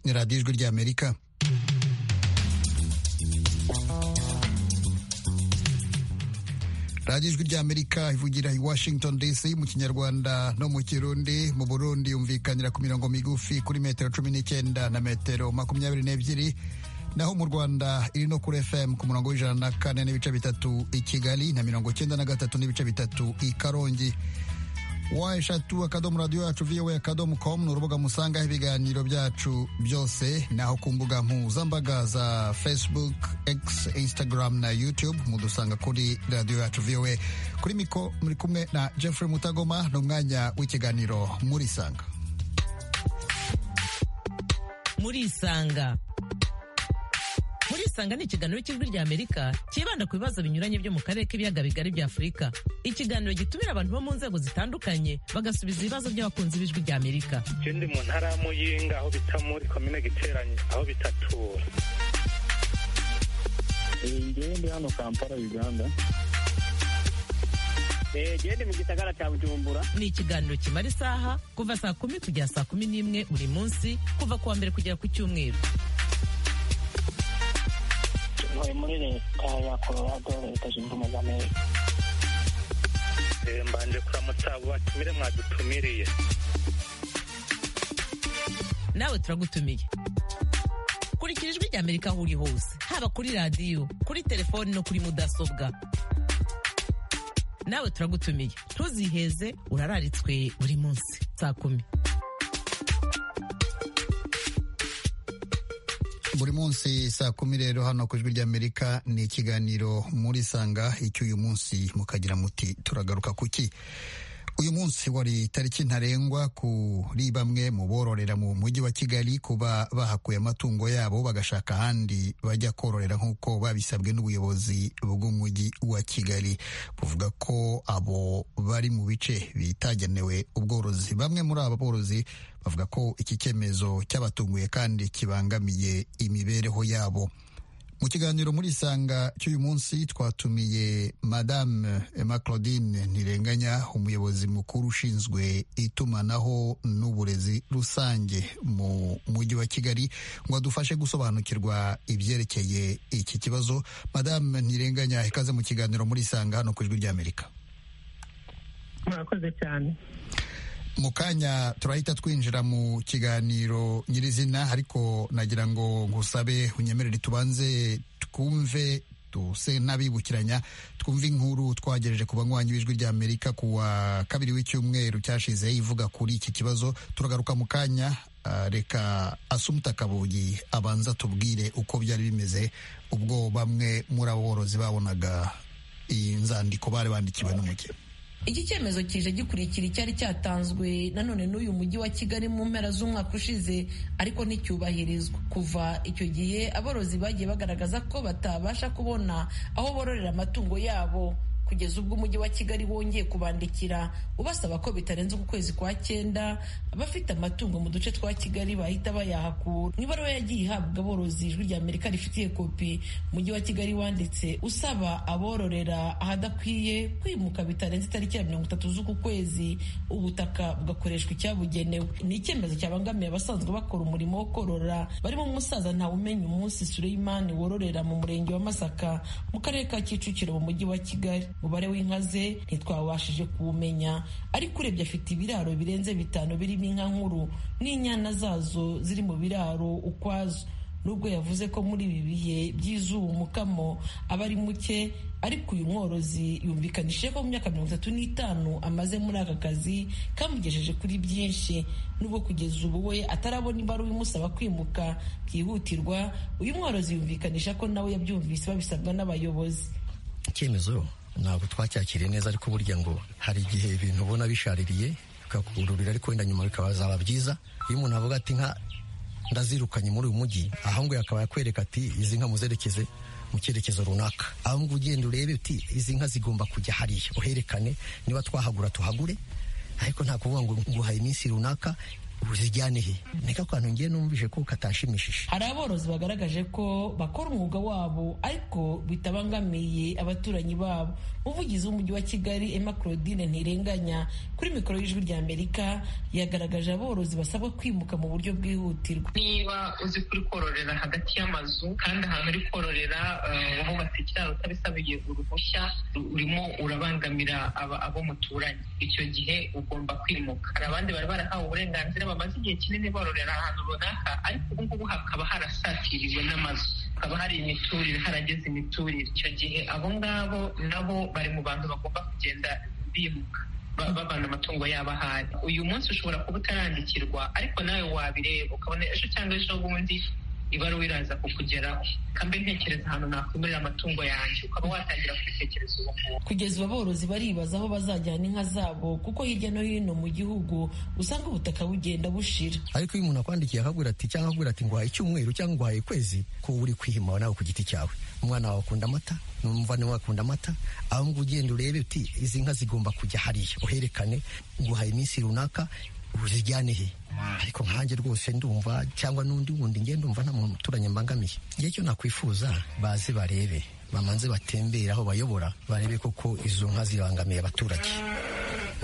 ni radiyo ijwi ry'amerika radiyo ijwi ry'amerika ivugira i washington dc mu kinyarwanda no mu kirundi mu burundi yumvikanira ku mirongo migufi kuri metero cumi n'icyenda na metero makumyabiri n'ebyiri naho mu rwanda iri no kuri fm ku murongo w'ijana na kane n'ibice bitatu i kigali na mirongo cyenda na gatatu n'ibice bitatu i karongi wa eshatu akadomo radiyo yacu viyowe akadomo komu ni urubuga musangaho ibiganiro byacu byose naho ku mbuga mpuzambaga za facebook x instagram na youtube mudusanga kuri radiyo yacu viyowe kuri miko muri kumwe na jeffrey mutagoma ni umwanya w'ikiganiro murisanga murisanga murisanga ni ikiganiro cy'ijwi ry'amerika cyibanda ku bibazo binyuranye byo mu karere k'ibiyaga bigari bya afurika ikiganiro gitumira abantu bo mu nzego zitandukanye bagasubiza ibibazo by'abakunzi b'ijwi ry'amerika icyo ndi mu ntara y'umuyinga aho bita muri komine giteranye aho bitatura njyewe ndi hano kampala uganda gende mu gisagara cya bujumbura ni ikiganiro kimara isaha kuva saa kumi kugera saa kumi n'imwe buri munsi kuva ku wa mbere kugera ku cyumweru ntuye muri leta ya colorado leta zunze ubumwe za amerika mbanje kuramutsa batumire mwadutumiriye nawe turagutumiye kurikira ijwi ry'amerika aho uri hose haba kuri radiyo kuri telefoni no kuri mudasobwa nawe turagutumiye ntuziheze urararitswe buri munsi saa kumi buri munsi saa kumi rero hano ku ijwi ry'amerika ni ikiganiro murisanga icyo uyu munsi mukagira muti turagaruka ku ki uyu munsi wari tariki ntarengwa kuri bamwe mu bororera mu mujyi wa kigali kuba bahakuye amatungo yabo bagashaka ahandi bajya kororera nk'uko babisabwe n'ubuyobozi bw'umujyi wa kigali buvuga ko abo bari mu bice bitagenewe ubworozi bamwe muri aba borozi bavuga ko iki cyemezo cyabatunguye kandi kibangamiye imibereho yabo mu kiganiro muri isanga cy'uyu munsi twatumiye madame emma claudine ntirenganya umuyobozi mukuru ushinzwe itumanaho n'uburezi rusange mu mujyi wa kigali ngo adufashe gusobanukirwa ibyerekeye iki kibazo madame ntirenganya ikaze mu kiganiro muri isanga hano ku ijwi ry'amerika murakoze cyane mu kanya turahita twinjira mu kiganiro nyirizina ariko nagira ngo ngusabe unyemerere tubanze twumve tuse n'abibukiranya twumve inkuru twagejeje ku banywanyi b'ijwi ry'amerika ku wa kabiri w'icyumweru cyashize ivuga kuri iki kibazo turagaruka mu kanya ah, reka asumuta kabugi abanza tubwire uko byari bimeze ubwo bamwe muri abo borozi babonaga iyi nzandiko bari bandikiwe n'umujyi iki cyemezo kije gikurikira icyari cyatanzwe nanone n'uyu mujyi wa kigali mu mpera z'umwaka ushize ariko nticyubahirizwa kuva icyo gihe aborozi bagiye bagaragaza ko batabasha kubona aho bororera amatungo yabo kugeza ubwo umujyi wa kigali wongeye kubandikira ubasaba ko bitarenze uku kwezi kwa cyenda abafite amatungo mu duce twa kigali bahita bayahakura mu ibaruwa yagiye ihabwa aborozi ijwi rya amerika rifitiye kopi umujyi wa kigali wanditse usaba abororera ahadakwiye kwimuka bitarenze itariki ya mirongo itatu z'uku kwezi ubutaka bugakoreshwa icyabugenewe ni icyemezo cyabangamiye abasanzwe bakora umurimo wo korora barimo umusaza ntawumenya umunsi sureyimani wororera mu murenge wa masaka mu karere ka kicukiro mu mujyi wa kigali umubare w'inka ze ntitwabashije kuwumenya ariko urebye afite ibiraro birenze bitanu birimo inka nkuru n'inyana zazo ziri mu biraro ukwazo nubwo yavuze ko muri ibi bihe by'izuba umukamo aba ari muke ariko uyu mworozi yumvikanishije ko mu myaka mirongo itatu n'itanu amaze muri aka kazi kamugejeje kuri byinshi nubwo kugeza ubu we atarabona ibaruwa imusaba kwimuka byihutirwa uyu mworozi yumvikanisha ko nawe yabyumvise babisabwa n'abayobozi icyemezo ntabwo twacyakiriye neza ariko burya ngo hari igihe ibintu ubona bishaririye bikakururira ariko wenda nyuma bikazaba byiza iyo umuntu avuga ati nka ndazirukanye muri uyu mujyi aho ngo akaba yakwereka ati izi nka muzerekeze mu cyerekezo runaka aho ngo ugenda urebe uti izi nka zigomba kujya hariya uherekane niba twahagura tuhagure ariko nta kuvuga ngo nguhaye iminsi runaka uzijyane he niko kantu ngiye numvise ko katanshimishije hari aborozi bagaragaje ko bakora umwuga wabo ariko bitabangamiye abaturanyi babo umuvugizi w'umujyi wa kigali emma claudine ntirenganya kuri mikoro y'ijwi rya amerika yagaragaje aborozi basabwa kwimuka mu buryo bwihutirwa niba uzi kuri kororera hagati y'amazu kandi ahantu uri kororera wubatse ikiraro utabisabiye uruhushya urimo urabangamira abo muturanye icyo gihe ugomba kwimuka hari abandi bari barahawe uburenganzira bamaze igihe kinini bororera ahantu runaka ariko ubu ngubu hakaba harasatiriwe n'amazu hakaba hari imiturire harageze imiturire icyo gihe abo ngabo nabo bari mu bantu bagomba kugenda bimuka babana amatungo yabo ahari uyu munsi ushobora kuba utarandikirwa ariko nawe wabireba ukabona ejo cyangwa ejo bundi ibaruwa iraza kukugeraho kambe ntekereza ahantu nakwimurira amatungo yanjye ukaba watangira kubitekereza ubu ngubu kugeza ubu aborozi baribaza aho bazajyana inka zabo kuko hirya no hino mu gihugu usanga ubutaka bugenda bushira ariko iyo umuntu akwandikiye akabwira ati cyangwa akabwira ati nguhaye icyumweru cyangwa nguhaye ukwezi ko uri kwihima nawe ku giti cyawe umwana wawe akunda amata n'umuvandimwe akunda amata aho ngo ugenda urebe uti izi nka zigomba kujya hariya uherekane nguhaye iminsi runaka uzijyane he ariko nkanjye rwose ndumva cyangwa n'undi wundi ngenda ndumva nta muntu uturanye mbangamiye igihe cyo nakwifuza baze barebe bamanze batembere aho bayobora barebe koko izo nka zibangamiye abaturage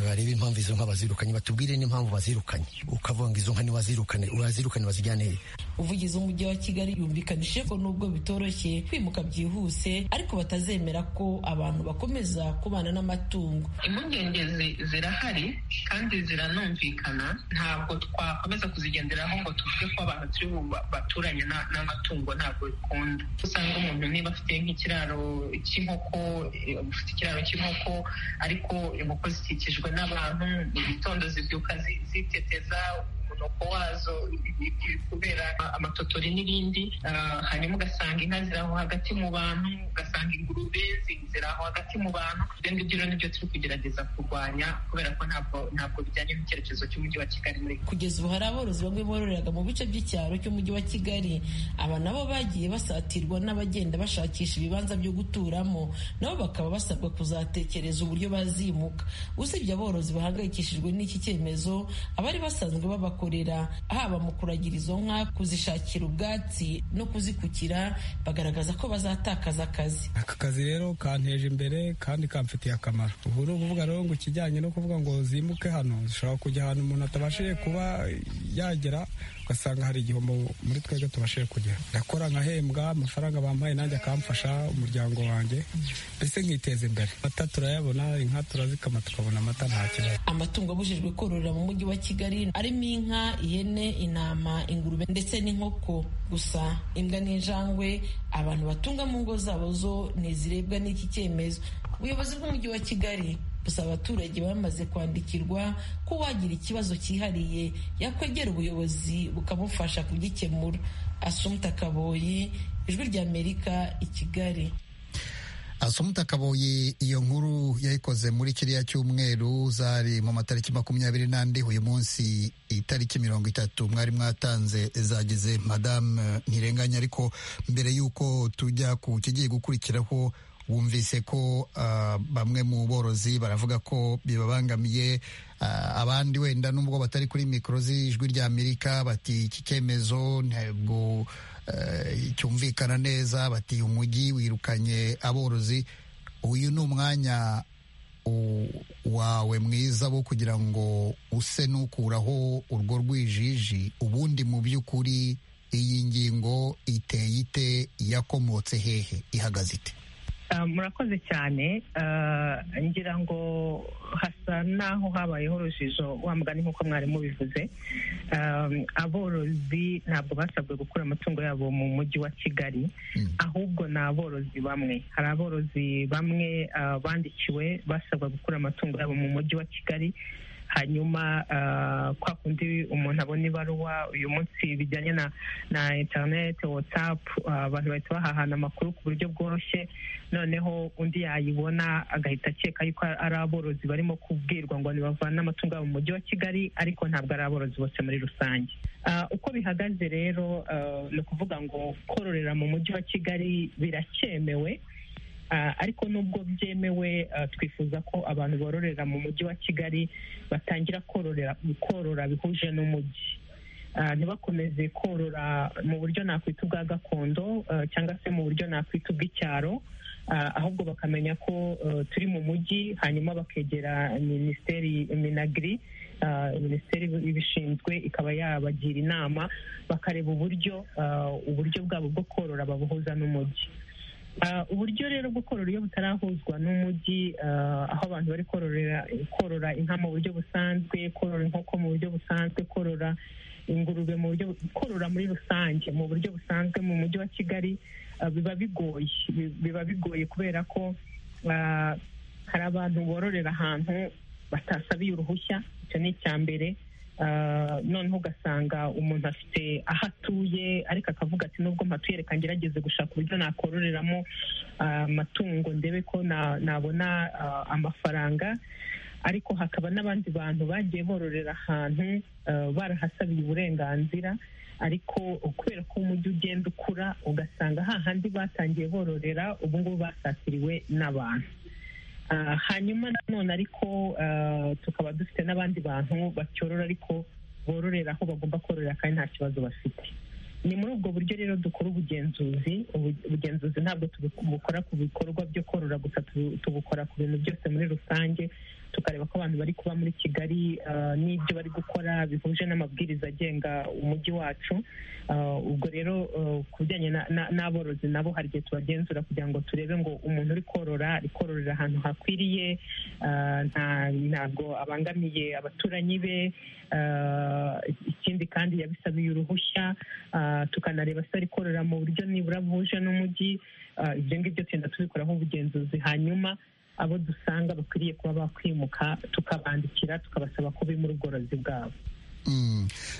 barebe impamvu izo nka bazirukanye batubwire n'impamvu bazirukanye ukavuga izo nka ntiwazirukane urazirukane bazijyane he uvugizi w'umujyi wa kigali yumvikanishije ko nubwo bitoroshye kwimuka byihuse ariko batazemera ko abantu bakomeza kubana n'amatungo impungenge zirahari kandi ziranumvikana ntabwo twakomeza kuzigenderaho ngo tuvuge ko abantu turi baturanye n'amatungo ntabwo bikunda usanga umuntu niba afite nk'ikiraro cy'inkoko ufite ikiraro cy'inkoko ariko inkoko zikikijwe n'abantu mu gitondo zibyuka ziteteza umunuko wazo kubera amatotori n'ibindi hanyuma ugasanga inka ziri aho hagati mu bantu ugasanga ingurube ziri aho hagati mu bantu ibyo ngibyo rero nibyo turi kugerageza kurwanya kubera ko ntabwo ntabwo bijyanye n'icyerekezo cy'umujyi wa kigali muri kugeza ubu hari aborozi bamwe bororeraga mu bice by'icyaro cy'umujyi wa kigali aba nabo bagiye basatirwa n'abagenda bashakisha ibibanza byo guturamo nabo bakaba basabwa kuzatekereza uburyo bazimuka usibye aborozi bahangayikishijwe n'iki cyemezo abari basanzwe babakora haba mu kuragira izo nka kuzishakira ubwatsi no kuzikukira bagaragaza ko bazatakaza akazi aka kazi rero kanteje imbere kandi kamfitiye akamaro ubu ni ukuvuga rero ngo ikijyanye no kuvuga ngo zimuke hano zishobora kujya ahantu umuntu atabashije kuba yagera ugasanga hari igihombo muri twebwe tubashije kugera ndakora nkahembwa amafaranga bampaye nanjye akamfasha umuryango wanjye mbese nkiteza imbere amata turayabona inka turazikama tukabona amata nta kibazo amatungo abujijwe kororera mu mujyi wa kigali arimo inka inka ihene intama ingurube ndetse n'inkoko gusa imbwa n'injangwe abantu batunga mu ngo zabo zo ntizirebwa n'iki cyemezo ubuyobozi bw'umujyi wa kigali busaba abaturage bamaze kwandikirwa ko uwagira ikibazo cyihariye yakwegera ubuyobozi bukamufasha kugikemura asumta kaboyi ijwi ry'amerika i kigali asumuta kaboyi iyo nkuru yayikoze muri kiriya cyumweru zari mu matariki makumyabiri n'andi uyu munsi itariki mirongo itatu mwari mwatanze zagize madamu ntirenganya ariko mbere y'uko tujya ku kigiye gukurikiraho wumvise ko uh, bamwe mu borozi baravuga ko bibabangamiye uh, abandi wenda nubwo batari kuri mikoro z'ijwi rya amerika bati iki cyemezo ntabwo cyumvikana neza bati umujyi wirukanye aborozi uyu ni umwanya wawe mwiza wo kugira ngo use n'ukuraho urwo rwijiji ubundi mu by'ukuri iyi ngingo iteye ite yakomotse hehe ihagaze ite murakoze cyane ngira ngo hasa n'aho habayeho urujijo mugani nk'uko mwari mubivuze aborozi ntabwo basabwe gukura amatungo yabo mu mujyi wa kigali ahubwo ni aborozi bamwe hari aborozi bamwe bandikiwe basabwa gukura amatungo yabo mu mujyi wa kigali hanyuma kwa kundi umuntu abona ibaruwa uyu munsi bijyanye na na interineti watsapu abantu bahita bahahana amakuru ku buryo bworoshye noneho undi yayibona agahita akeka yuko ari aborozi barimo kubwirwa ngo ntibavane amatungo yabo mu mujyi wa kigali ariko ntabwo ari aborozi bose muri rusange uko bihagaze rero ni ukuvuga ngo kororera mu mujyi wa kigali biracyemewe ariko nubwo byemewe twifuza ko abantu bororera mu mujyi wa kigali batangira kororera korora bihuje n'umujyi ntibakomeze korora mu buryo nakwita ubwa gakondo cyangwa se mu buryo nakwita ubw'icyaro ahubwo bakamenya ko turi mu mujyi hanyuma bakegera minisiteri minagiri minisiteri ibishinzwe ikaba yabagira inama bakareba uburyo uburyo bwabo bwo korora babuhuza n'umujyi uburyo rero bwo korora iyo butarahuzwa n'umujyi aho abantu bari korora inka mu buryo busanzwe korora inkoko mu buryo busanzwe korora ingurube mu buryo korora muri rusange mu buryo busanzwe mu mujyi wa kigali biba bigoye biba bigoye kubera ko hari abantu bororera ahantu batasabiye uruhushya icyo ni icya mbere noneho ugasanga umuntu afite aho atuye ariko akavuga ati nubwo mpatuye reka ngerageze gushaka uburyo nakororeramo amatungo ndebe ko nabona amafaranga ariko hakaba n'abandi bantu bagiye bororera ahantu barahasabiye uburenganzira ariko kubera ko umujyi ugenda ukura ugasanga hahandi batangiye bororera ubu ngubu basatiriwe n'abantu hanyuma nanone ariko tukaba dufite n'abandi bantu bacyorora ariko bororera aho bagomba kororera kandi nta kibazo bafite ni muri ubwo buryo rero dukora ubugenzuzi ubugenzuzi ntabwo tubukora ku bikorwa byo korora gusa tubukora ku bintu byose muri rusange tukareba ko abantu bari kuba muri kigali n'ibyo bari gukora bihuje n'amabwiriza agenga umujyi wacu ubwo rero ku bijyanye n'aborozi nabo hari igihe tubagenzura kugira ngo turebe ngo umuntu uri korora ari kororera ahantu hakwiriye ntabwo abangamiye abaturanyi be ikindi kandi yabisabiye uruhushya tukanareba se ari korora mu buryo nibura buhuje n'umujyi ibyo ngibyo tugenda tubikoraho ubugenzuzi hanyuma abo dusanga bakwiriye kuba bakwimuka tukabandikira tukabasaba ko bimura ubworozi bwabo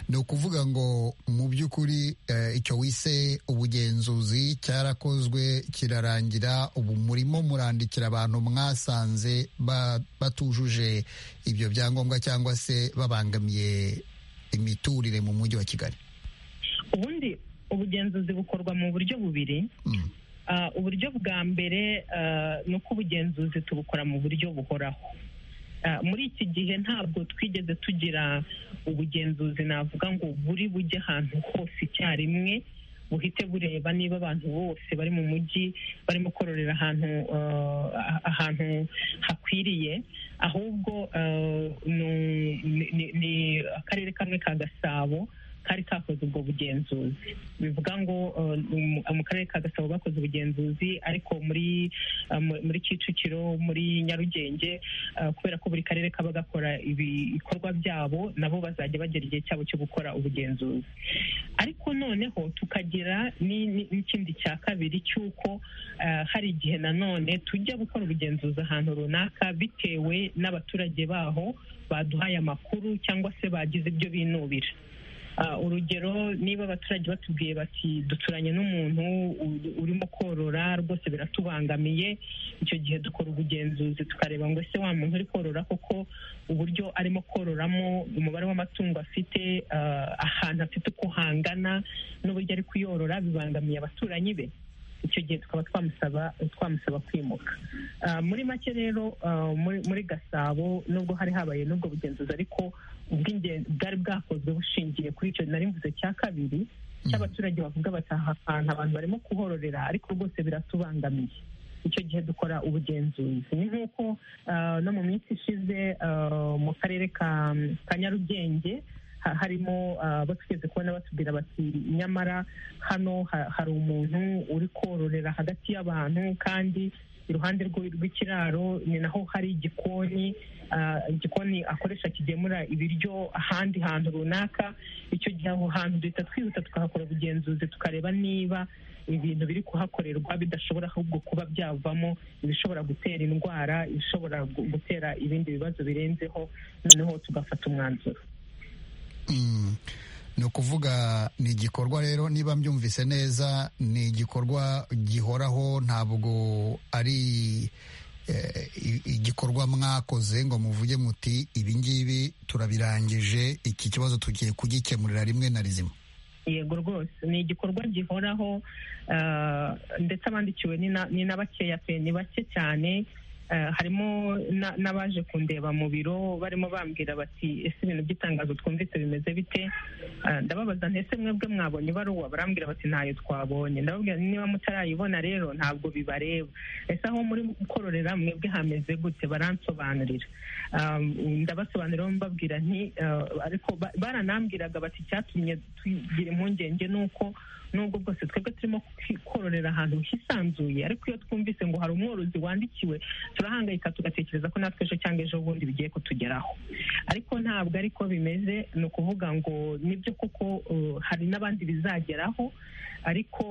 ni ukuvuga ngo mu by'ukuri icyo wise ubugenzuzi cyarakozwe kirarangira ubu murimo murandikira abantu mwasanze batujuje ibyo byangombwa cyangwa se babangamiye imiturire mu mujyi wa kigali ubundi ubugenzuzi bukorwa mu buryo bubiri uburyo bwa mbere ni uko ubugenzuzi tubukora mu buryo buhoraho muri iki gihe ntabwo twigeze tugira ubugenzuzi navuga ngo buri bujye ahantu hose icyarimwe buhite bureba niba abantu bose bari mu mujyi barimo kororera ahantu ahantu hakwiriye ahubwo ni akarere kamwe ka gasabo kari kakoze ubwo bugenzuzi bivuga ngo mu karere ka gasabo bakoze ubugenzuzi ariko muri muri kicukiro muri nyarugenge kubera ko buri karere kaba gakora ibikorwa byabo nabo bazajya bagera igihe cyabo cyo gukora ubugenzuzi ariko noneho tukagira n'ikindi cya kabiri cy'uko hari igihe nanone tujya gukora ubugenzuzi ahantu runaka bitewe n'abaturage baho baduhaye amakuru cyangwa se bagize ibyo binubira urugero niba abaturage batubwiye bati duturanye n'umuntu urimo korora rwose biratubangamiye icyo gihe dukora ubugenzuzi tukareba ngo ese wa muntu uri korora koko uburyo arimo kororamo umubare w'amatungo afite ahantu afite uko hangana n'uburyo ari kuyorora bibangamiye abaturanyi be icyo gihe tukaba twamusaba twamusaba kwimuka muri make rero muri gasabo nubwo hari habaye n'ubwo bugenzuzi ariko ubw'ingenzi bwari bwakozwe bushingiye kuri icyo nari mvuze cya kabiri cy'abaturage bavuga bataha ahantu abantu barimo kuhororera ariko rwose biratubangamiye icyo gihe dukora ubugenzuzi ni nk'uko no mu minsi ishize mu karere ka nyarugenge harimo batugeze kubona batubwira bati nyamara hano hari umuntu uri kororera hagati y'abantu kandi iruhande rw'ikiraro ni naho hari igikoni igikoni akoresha kigemura ibiryo ahandi hantu runaka icyo gihe aho hantu duhita twihuta tukahakora ubugenzuzi tukareba niba ibintu biri kuhakorerwa bidashobora ahubwo kuba byavamo ibishobora gutera indwara ibishobora gutera ibindi bibazo birenzeho noneho tugafata umwanzuro ni ukuvuga ni igikorwa rero niba mbyumvise neza ni igikorwa gihoraho ntabwo ari igikorwa mwakoze ngo muvuge muti ibi ngibi turabirangije iki kibazo tugiye kugikemurira rimwe na rizima yego rwose ni igikorwa gihoraho ndetse abandikiwe ni na bakeya pe ni bake cyane harimo n'abaje kundeba mu biro barimo bambwira bati ese ibintu by'itangazo twumvise bimeze bite ndababaza ntese mwebwe mwabonye ibaruwa barambwira bati ntayo twabonye ndababwira niba mutarayibona rero ntabwo bibareba ese aho muri kororera mwebwe hameze gute baransobanurira ndabasobanurira mbabwira nti ariko baranambwiraga bati icyatumye tugira impungenge ni uko nubwo bwose twebwe turimo kororera ahantu hisanzuye ariko iyo twumvise ngo hari umworozi wandikiwe turahangayika tugatekereza ko natwe ejo cyangwa ejo bundi bigiye kutugeraho ariko ntabwo ariko bimeze ni ukuvuga ngo nibyo koko hari n'abandi bizageraho ariko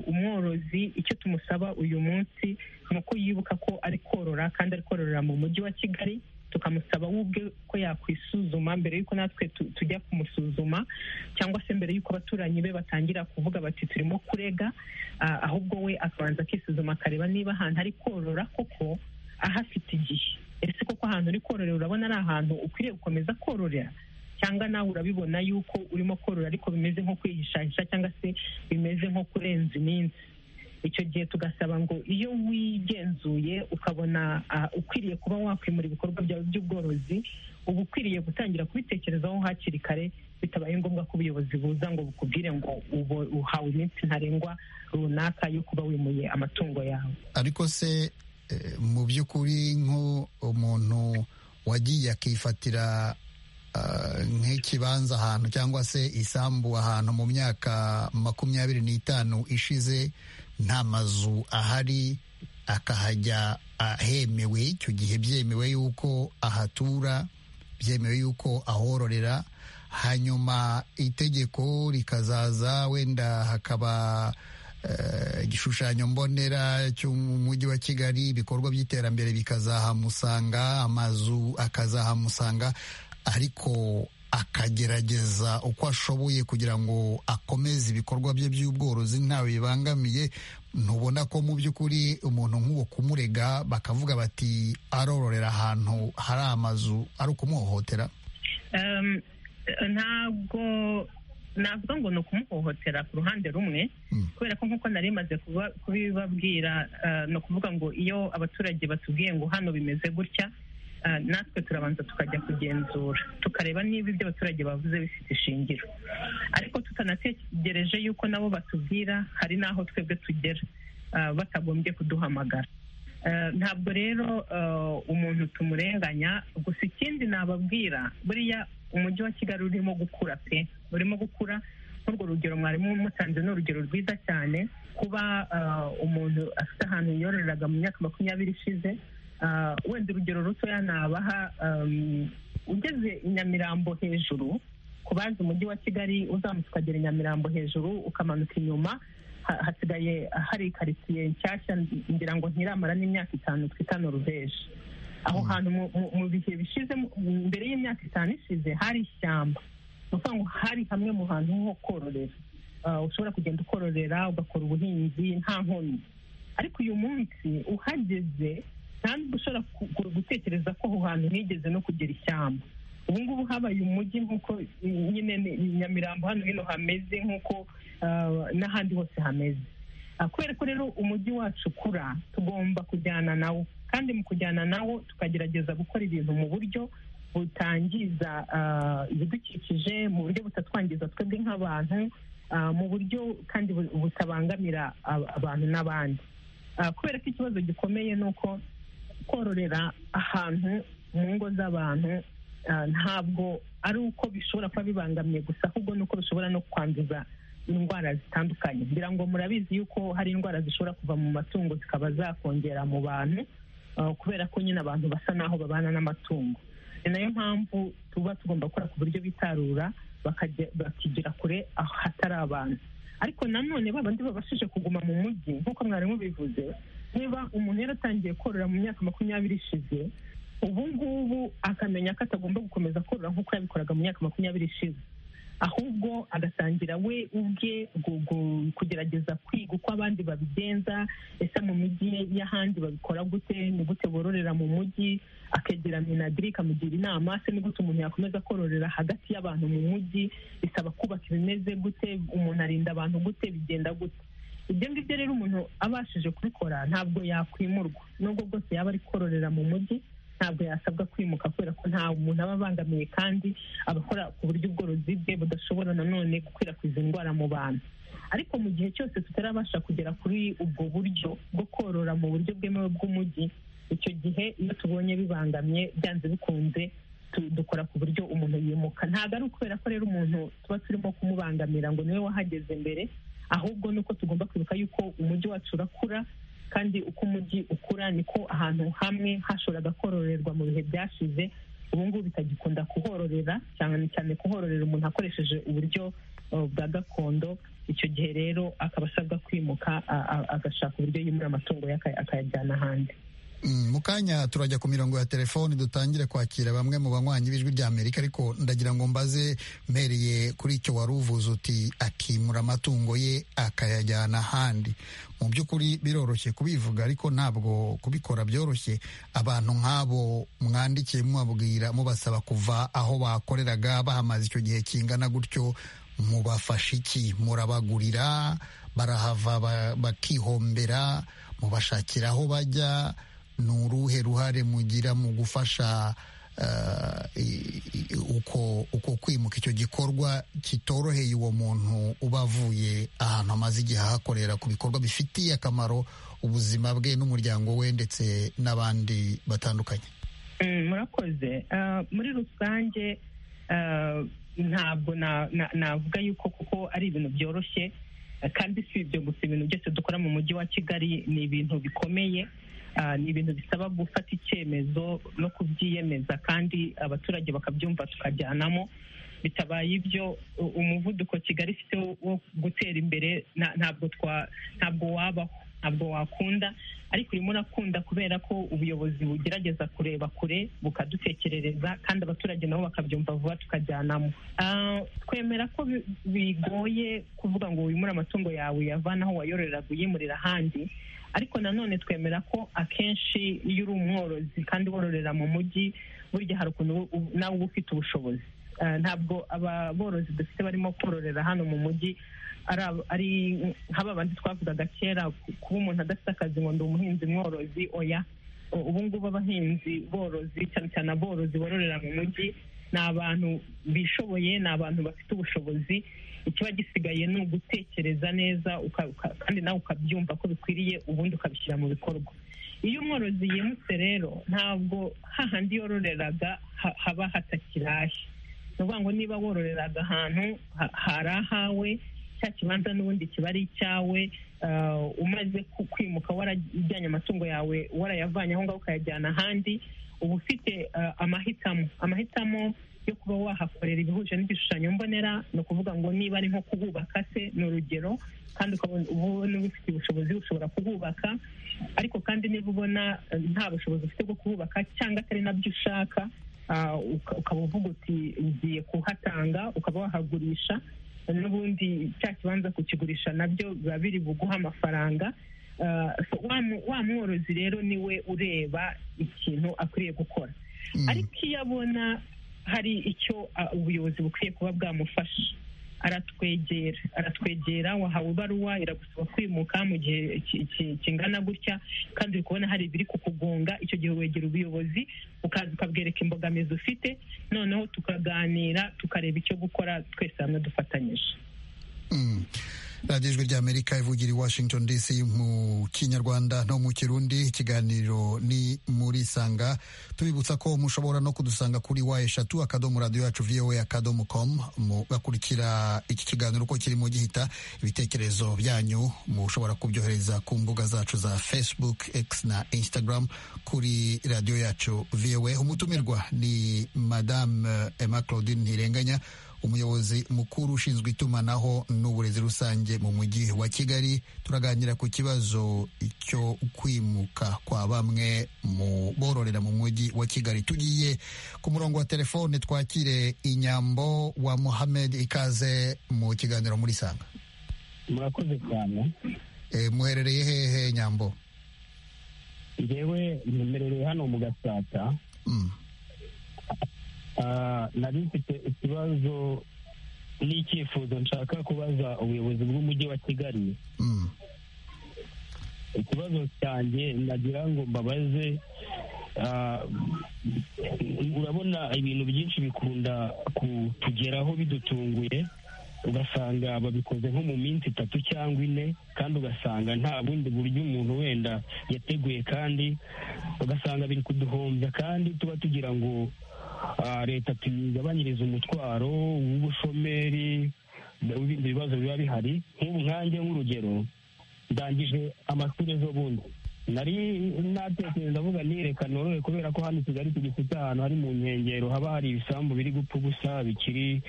umworozi icyo tumusaba uyu munsi ni uko yibuka ko ari korora kandi ari kororera mu mujyi wa kigali tukamusaba we ubwe ko yakwisuzuma mbere y'uko natwe tujya kumusuzuma cyangwa se mbere y'uko abaturanyi be batangira kuvuga bati turimo kurega ahubwo we akabanza akisuzuma akareba niba ahantu ari korora koko ahafite igihe ese koko ahantu uri kororera urabona ari ahantu ukwiriye gukomeza kororera cyangwa nawe urabibona yuko urimo korora ariko bimeze nko kwihishahisha cyangwa se bimeze nko kurenza iminsi icyo gihe tugasaba ngo iyo wigenzuye ukabona ukwiriye kuba wakwimura ibikorwa byawe by'ubworozi uba ukwiriye gutangira kubitekerezaho hakiri kare bitabaye ngombwa ko ubuyobozi buza ngo bukubwire ngo uhawe iminsi ntarengwa runaka yo kuba wimuye amatungo yawe ariko se mu by'ukuri nk'umuntu wagiye akifatira nk'ikibanza ahantu cyangwa se isambu ahantu mu myaka makumyabiri n'itanu ishize nta mazu ahari akahajya ahemewe icyo gihe byemewe yuko ahatura byemewe yuko ahororera hanyuma itegeko rikazaza wenda hakaba igishushanyo mbonera cy'umujyi wa kigali ibikorwa by'iterambere bikazahamusanga amazu akazahamusanga ariko akagerageza uko ashoboye kugira ngo akomeze ibikorwa bye by'ubworozi ntawe bibangamiye ntubona ko mu by'ukuri umuntu nk'uwo kumurega bakavuga bati arororera ahantu hari amazu ari ukumuhohotera ntabwo navuga ngo ni ukumuhohotera ku ruhande rumwe kubera ko nk'uko nari maze kubibabwira ni ukuvuga ngo iyo abaturage batubwiye ngo hano bimeze gutya natwe turabanza tukajya kugenzura tukareba niba ibyo abaturage bavuze bifite ishingiro ariko tutanategereje yuko nabo batubwira hari n'aho twebwe tugera batagombye kuduhamagara ntabwo rero umuntu tumurenganya gusa ikindi nababwira buriya umujyi wa kigali urimo gukura pe urimo gukura nk'urwo rugero mwarimu mutanze ni urugero rwiza cyane kuba umuntu afite ahantu yororeraga mu myaka makumyabiri ishize wenda urugero rutoya nabaha ugeze i nyamirambo hejuru ku bazi umujyi wa kigali uzamutse ukagera i nyamirambo hejuru ukamanuka inyuma hasigaye hari karitsiye nshyashya ngira ngo ntiramara n'imyaka itanu twita noruveje aho hantu mu bihe bishize mbere y'imyaka itanu ishize hari ishyamba ni ukuvuga ngo hari hamwe mu hantu ho kororera ushobora kugenda ukororera ugakora ubuhinzi nta nkomyi ariko uyu munsi uhageze nta ushobora gutekereza ko aho hantu higeze no kugera ishyamba ubu ngubu habaye umujyi nk'uko nyine nyamirambo hano hino hameze nk'uko n'ahandi hose hameze kubera ko rero umujyi wacu ukura tugomba kujyana nawo kandi mu kujyana nawo tukagerageza gukora ibintu mu buryo butangiza ibidukikije mu buryo butatwangiza twebwe nk'abantu mu buryo kandi butabangamira abantu n'abandi kubera ko ikibazo gikomeye ni uko kororera ahantu mu ngo z'abantu ntabwo ari uko bishobora kuba bibangamiye gusa ahubwo ni uko bishobora no kwanduza indwara zitandukanye ngira ngo murabizi yuko hari indwara zishobora kuva mu matungo zikaba zakongera mu bantu kubera ko nyine abantu basa n'aho babana n'amatungo ni nayo mpamvu tuba tugomba gukora ku buryo bitarura bakigira kure ahatari abantu ariko nanone babandi babashije kuguma mu mujyi nk'uko mwarimu bivuze niba umuntu yaratangiye korora mu myaka makumyabiri ishize ubu ngubu akamenya ko atagomba gukomeza korora nk'uko yabikoraga mu myaka makumyabiri ishize ahubwo agatangira we ubwe kugerageza kwiga uko abandi babigenza ese mu mijyi y'ahandi babikora gute ni gute bororera mu mujyi akegera minagiri ikamugira inama se ni gute umuntu yakomeza kororera hagati y'abantu mu mujyi bisaba kubaka ibimeze gute umuntu arinda abantu gute bigenda gute ibyo ngibyo rero umuntu abashije kubikora ntabwo yakwimurwa nubwo bwose yaba ari kororera mu mujyi ntabwo yasabwa kwimuka kubera ko nta muntu aba abangamiye kandi abakora ku buryo ubworozi bwe budashobora nanone gukwirakwiza indwara mu bantu ariko mu gihe cyose tutarabasha kugera kuri ubwo buryo bwo korora mu buryo bwemewe bw'umujyi icyo gihe iyo tubonye bibangamye byanze bikunze dukora ku buryo umuntu yimuka ntabwo ari ukubera ko rero umuntu tuba turimo kumubangamira ngo niwe wahageze mbere ahubwo ni uko tugomba kwibuka yuko umujyi wacu urakura kandi uko umujyi ukura niko ahantu hamwe hashoboraga kororerwa mu bihe byashize ubu ngubu bitagikunda kuhororera cyane cyane kuhororera umuntu akoresheje uburyo bwa gakondo icyo gihe rero akaba asabwa kwimuka agashaka uburyo yimura amatungo ye akayajyana ahandi mu kanya turajya ku mirongo ya telefoni dutangire kwakira bamwe mu banywanyi b'ijwi rya amerika ariko ndagira ngo mbaze mpereye kuri icyo wari uvuze uti akimura amatungo ye akayajyana ahandi mu by'ukuri biroroshye kubivuga ariko ntabwo kubikora byoroshye abantu nk'abo mwandikiye mubabwira mubasaba kuva aho bakoreraga bahamaze icyo gihe kingana gutyo mubafasha iki murabagurira barahava bakihombera mubashakira aho bajya ni uruhe ruhare mugira mu gufasha uko kwimuka icyo gikorwa kitoroheye uwo muntu uba avuye ahantu amaze igihe ahakorera ku bikorwa bifitiye akamaro ubuzima bwe n'umuryango we ndetse n'abandi batandukanye murakoze muri rusange ntabwo navuga yuko kuko ari ibintu byoroshye kandi si ibyo gusa ibintu byose dukora mu mujyi wa kigali ni ibintu bikomeye ni ibintu bisaba gufata icyemezo no kubyiyemeza kandi abaturage bakabyumva tukajyanamo bitabaye ibyo umuvuduko kigali ifite wo gutera imbere ntabwo ntabwo wabaho ntabwo wakunda ariko urimo urakunda kubera ko ubuyobozi bugerageza kureba kure bukadutekerereza kandi abaturage nabo bakabyumva vuba tukajyanamo twemera ko bigoye kuvuga ngo wimure amatungo yawe uyavane aho wayororeraga uyimurira ahandi ariko nanone twemera ko akenshi iyo uri umworozi kandi wororera mu mujyi burya hari ukuntu nawe uba ufite ubushobozi ntabwo aborozi dufite barimo kororera hano mu mujyi ari nk'aba bandi twavugaga kera kuba umuntu adafite akazi ngo ndi umuhinzi mworozi oya ubu ngubu abahinzi borozi cyane cyane aborozi bororera mu mujyi ni abantu bishoboye ni abantu bafite ubushobozi ikiba gisigaye ni ugutekereza neza kandi nawe ukabyumva ko bikwiriye ubundi ukabishyira mu bikorwa iyo umworozi yimutse rero ntabwo hahandi yororeraga haba hatakirahe ni ukuvuga ngo niba wororeraga ahantu hari ahawe cya kibanza n'ubundi kiba ari icyawe umaze kwimuka warajyanye amatungo yawe warayavanye aho ngaho ukayajyana ahandi uba ufite amahitamo amahitamo yo kuba wahakorera ibihuje n'igishushanyo mbonera ni ukuvuga ngo niba ari nko kuhubaka se ni urugero kandi ukabona ubona ubifitiye ubushobozi ushobora kuhubaka ariko kandi niba ubona nta bushobozi ufite bwo kuhubaka cyangwa atari nabyo ushaka ukaba uvuga uti ugiye kuhatanga ukaba wahagurisha n'ubundi cya kibanza kukigurisha nabyo biba biri buguha amafaranga wa mworozi rero niwe ureba ikintu akwiriye gukora ariko iyo abona hari icyo ubuyobozi bukwiye kuba bwamufasha aratwegera aratwegera wahawe ibaruwa iragusaba kwimuka mu gihe kingana gutya kandi uri kubona hari ibiri kukugonga icyo gihe wegera ubuyobozi ukaza ukabwereka imbogamizi ufite noneho tukaganira tukareba icyo gukora twese hamwe dufatanyije radiyo ijwi rya amerika ivugira i washington dc mu kinyarwanda no mu kirundi ikiganiro ni muri sanga tubibutsa ko mushobora no kudusanga kuri wa eshatu akadomo radiyo yacu voa akadomo com mugakurikira iki kiganiro uko kirimo gihita ibitekerezo byanyu mushobora kubyohereza ku mbuga zacu za facebook x na instagram kuri radiyo yacu voa umutumirwa ni madame emma claudine ntirenganya umuyobozi mukuru ushinzwe itumanaho n'uburezi rusange mu mujyi wa kigali turaganira ku kibazo cyo kwimuka kwa bamwe mu bororera mu mujyi wa kigali tugiye ku murongo wa telefone twakire inyambo wa muhamed ikaze mu kiganiro muri sanga murakoze cyane muherereye hehe nyambo ngewe nemerereye hano mu gasata nari mfite ikibazo n'icyifuzo nshaka kubaza ubuyobozi bw'umujyi wa kigali ikibazo cyanjye nagira ngo mbabaze urabona ibintu byinshi bikunda kutugeraho bidutunguye ugasanga babikoze nko mu minsi itatu cyangwa ine kandi ugasanga nta bundi buryo umuntu wenda yateguye kandi ugasanga biri kuduhombya kandi tuba tugira ngo leta tuyigabanyirize umutwaro w'ubushomeri n'ibindi bibazo biba bihari nk'ubu nkange nk'urugero ndangije amashuri ejo bundi nari natekereza avuga nireka norohe kubera ko hano i kigali tugifite ahantu hari mu nkengero haba hari ibisambu biri gupfa ubusa bikiri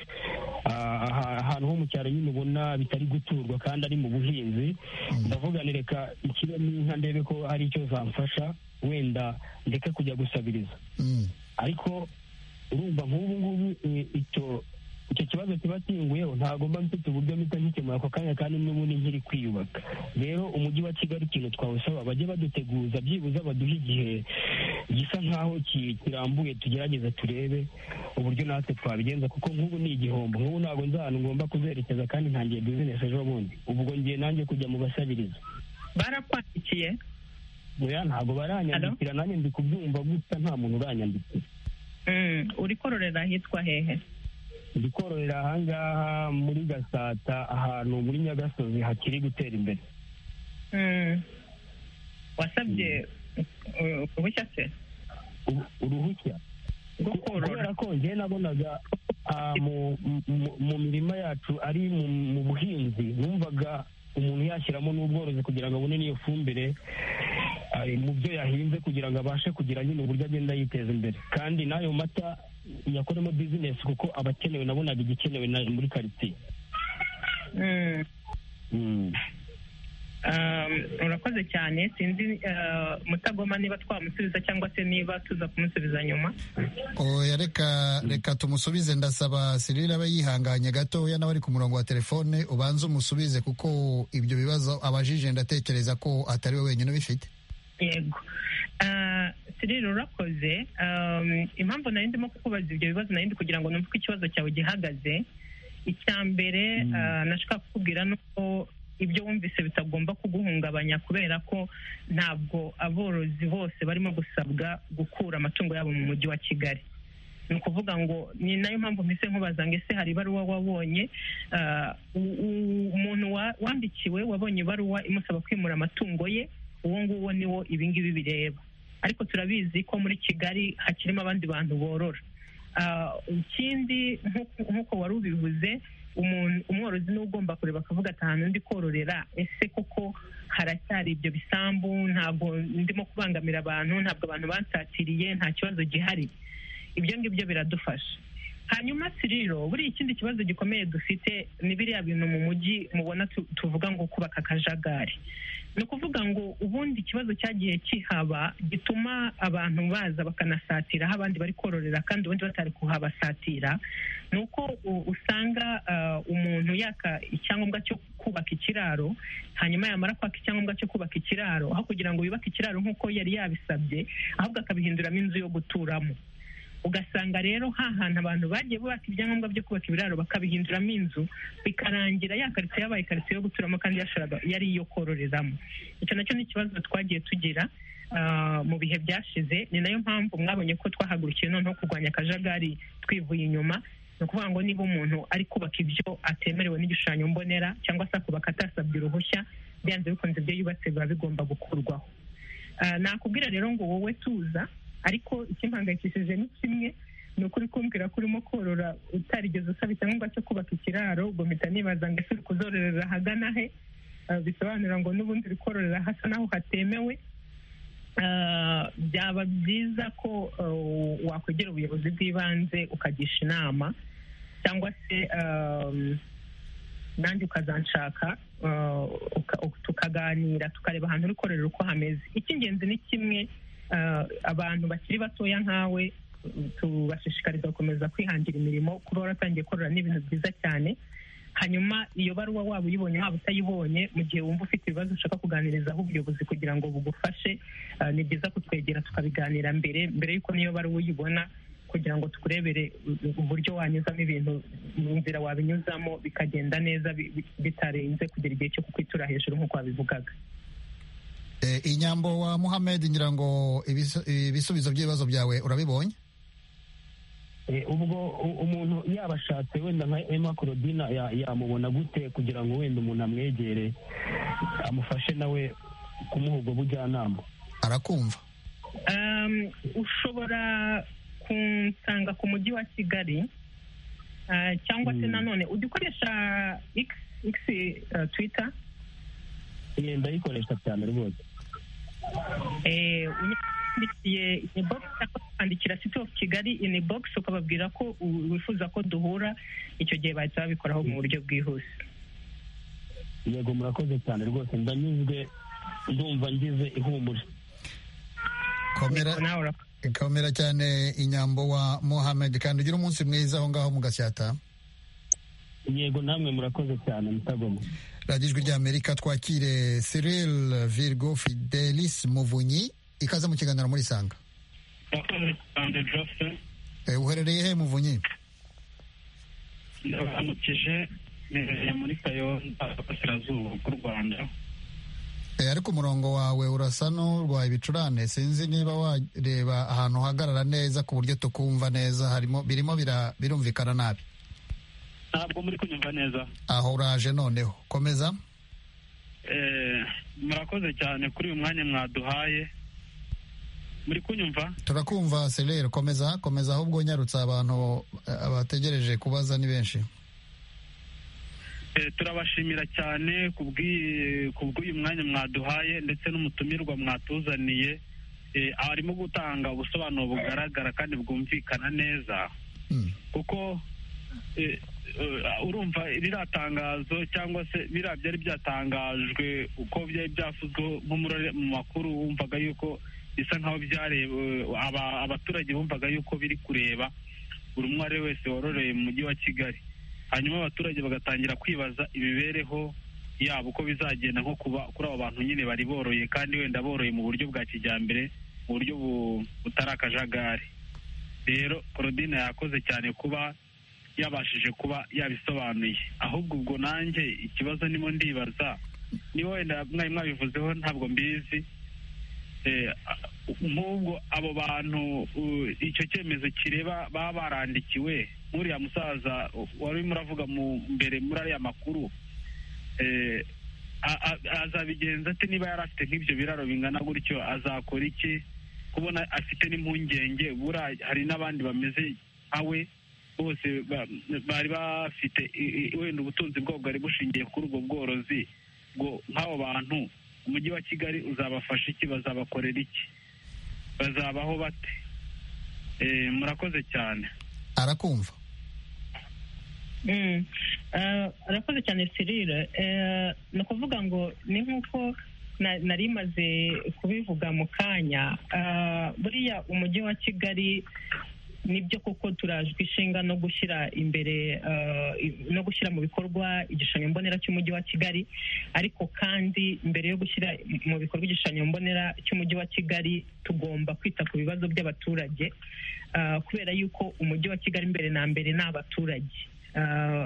ahantu ho mu cyaro nyine ubona bitari guturwa kandi ari mu buhinzi ndavuga nireka ikiremo inka ndebe ko hari icyo zamfasha wenda ndeke kujya gusabiriza ariko urumva nk'ubu ngubu icyo icyo kibazo kiba kinguyeho ntabwo mba mfite uburyo mpita nkikemura ako kanya kandi n'ubundi nkiri kwiyubaka rero umujyi wa kigali ikintu twawusaba bajye baduteguza byibuze baduhe igihe gisa nk'aho kirambuye tugerageze turebe uburyo natwe twabigenza kuko nk'ubu ni igihombo nk'ubu ntabwo nz'ahantu ngomba kuzerekeza kandi ntangiye bizinesi ejo bundi ubwo ngiye nanjye kujya mu basabiriza barakwandikiye oya ntabwo baranyandikira nanjye ndi kubyumva gusa nta muntu uranyandikira uri kororera ahitwa hehe ndi kororera ahangaha muri gasata ahantu muri nyagasozi hakiri gutera imbere wasabye uruhushya se uruhushya kubera ko ngewe nabonaga mu mirima yacu ari mu buhinzi numvaga umuntu yashyiramo n'ubworozi kugira ngo abone n'iyo fumbire mu byo yahinze kugira ngo abashe kugira nyine uburyo agenda yiteza imbere kandi n'ayo mata yakoremo bizinesi kuko abakenewe nabonaga igikenewe muri karitsiye urakoze cyane sinzi mutagoma niba twamusubiza cyangwa se niba tuza kumusubiza nyuma oya reka reka tumusubize ndasaba sirira aba yihanganye gatoya nawe ari ku murongo wa telefone ubanze umusubize kuko ibyo bibazo abajije ndatekereza ko atari we wenyine ubifite yego sirire urakoze impamvu nari ndimo kukubaza ibyo bibazo nari ndi kugira ngo numve uko ikibazo cyawe gihagaze icya mbere nashaka kukubwira ni uko ibyo wumvise bitagomba kuguhungabanya kubera ko ntabwo aborozi bose barimo gusabwa gukura amatungo yabo mu mujyi wa kigali ni ukuvuga ngo ni nayo mpamvu mpise nkubaza ngo ese hari ibaruwa wabonye umuntu wandikiwe wabonye ibaruwa imusaba kwimura amatungo ye uwo nguwo niwo ibingibi bireba ariko turabizi ko muri kigali hakirimo abandi bantu borora ikindi nk'uko wari ubivuze umworozi niwe ugomba kureba akavuga ati ahantu ndi kororera ese koko haracyari ibyo bisambu ntabwo ndimo kubangamira abantu ntabwo abantu bansatiriye nta kibazo gihari ibyo ngibyo biradufasha hanyuma siriro buriya ikindi kibazo gikomeye dufite ni biriya bintu mu mujyi mubona tuvuga ngo kubaka akajagari ni ukuvuga ngo ubundi ikibazo cyagiye kihaba gituma abantu baza bakanasatira aho abandi bari kororera kandi ubundi batari kuhabasatira ni uko usanga umuntu yaka icyangombwa cyo kubaka ikiraro hanyuma yamara kwaka icyangombwa cyo kubaka ikiraro aho kugira ngo yubake ikiraro nk'uko yari yabisabye ahubwo akabihinduramo inzu yo guturamo ugasanga rero hantu abantu bagiye bubaka ibyangombwa byo kubaka ibiraro bakabihinduramo inzu bikarangira ya karitsiye yabaye karitsiye yo guturamo kandi yari iyo kororeramo icyo nacyo ni ikibazo twagiye tugira mu bihe byashize ni nayo mpamvu mwabonye ko twahagurukiye noneho kurwanya akajagari twivuye inyuma ni ukuvuga ngo niba umuntu ari kubaka ibyo atemerewe n'igishushanyo mbonera cyangwa se akubaka atasabye uruhushya byanze bikunze ibyo yubatse biba bigomba gukurwaho nakubwira rero ngo wowe tuza ariko ikimpangayikishije ni kimwe ni ukuri kumvira ko urimo korora utarigeze usaba icyangombwa cyo kubaka ikiraro ubwo mpita nibaza ngo ese uri kuzororera ahagana he bisobanura ngo n'ubundi uri kororera hasa naho hatemewe byaba byiza ko wakwegera ubuyobozi bw'ibanze ukagisha inama cyangwa se nanjye ukazanshaka tukaganira tukareba ahantu uri korera uko hameze icy'ingenzi ni kimwe abantu bakiri batoya nkawe tubashishikariza gukomeza kwihangira imirimo kuba waratangiye korora ni ibintu byiza cyane hanyuma iyo baruwa waba uyibonye waba utayibonye mu gihe wumva ufite ibibazo ushaka kuganirizaho ubuyobozi kugira ngo bugufashe ni byiza kutwegera tukabiganira mbere mbere y'uko niyo baruwa uyibona kugira ngo tukurebere uburyo wanyuzamo ibintu mu nzira wabinyuzamo bikagenda neza bitarenze kugera igihe cyo kukwitura hejuru nk'uko wabivugaga inyambo wa muhamed ngira ngo ibisubizo by'ibibazo byawe urabibonye ubwo umuntu yaba ashatse wenda nka ema korodina yamubona gute kugira ngo wenda umuntu amwegere amufashe nawe kumuha ubwo bujyanama arakumva ushobora kunsanga ku mujyi wa kigali cyangwa se nanone ujya ukoresha ikisi twita ndayikoresha cyane rwose wandikiye inibogisi cyangwa ukandikira siti ofu kigali inibogisi ukababwira ko wifuza ko duhura icyo gihe bahita babikoraho mu buryo bwihuse yego murakoze cyane rwose ndanyuzwe ndumva ngize ihumure komera cyane inyambo wa mohamed kandi ugira umunsi mwiza aho ngaho mu gasyata yego namwe murakoze cyane mutagoma radiyo ijwi ry'amerika twakire Cyril virgo fidelis muvunyi ikaze mu kiganiro muri sanga uherereye he muvunyi ndabamukije mperereye muri kayonza burasirazuba bw'u rwanda ariko umurongo wawe urasa n'urwaye ibicurane sinzi niba wareba ahantu uhagarara neza ku buryo tukumva neza harimo birimo birumvikana nabi ntabwo muri kunyumva neza aho uraje noneho komeza murakoze cyane kuri uyu mwanya mwaduhaye muri kunyumva turakumva serere komeza komeza ahubwo nyarutse abantu abategereje kubaza ni benshi turabashimira cyane ku bw'uyu mwanya mwaduhaye ndetse n'umutumirwa mwatuzaniye arimo gutanga ubusobanuro bugaragara kandi bwumvikana neza kuko urumva ririya tangazo cyangwa se biriya byari byatangajwe uko byari byavuzweho nk'umurore mu makuru wumvaga yuko bisa nkaho byareba abaturage bumvaga yuko biri kureba buri umwe ari wese wororeye mu mujyi wa kigali hanyuma abaturage bagatangira kwibaza imibereho yabo uko bizagenda nko kuba kuri abo bantu nyine bari boroye kandi wenda boroye mu buryo bwa kijyambere mu buryo butari akajagari rero korodina yakoze cyane kuba yabashije kuba yabisobanuye ahubwo ubwo nanjye ikibazo nimo ndibaza niba wenda mwari mwabivuzeho ntabwo mbizi nk'ubwo abo bantu icyo cyemezo kireba baba barandikiwe nk'uriya musaza wari muravuga mbere muri ariya makuru azabigenza ati niba yari afite nk'ibyo biraro bingana gutyo azakora iki kubona afite n'impungenge hari n'abandi bameze nka we bose bari bafite wenda ubutunzi bwabo bwari bushingiye kuri ubwo bworozi ngo nk'abo bantu umujyi wa kigali uzabafasha iki bazabakorera iki bazabaho bate murakoze cyane arakumva arakoze cyane sirira ni ukuvuga ngo ni nk'uko nari imaze kubivuga mu kanya buriya umujyi wa kigali nibyo koko turajwe ishinga no gushyira imbere no gushyira mu bikorwa igishushanyo mbonera cy'umujyi wa kigali ariko kandi mbere yo gushyira mu bikorwa igishushanyo mbonera cy'umujyi wa kigali tugomba kwita ku bibazo by'abaturage kubera yuko umujyi wa kigali mbere na mbere ni abaturage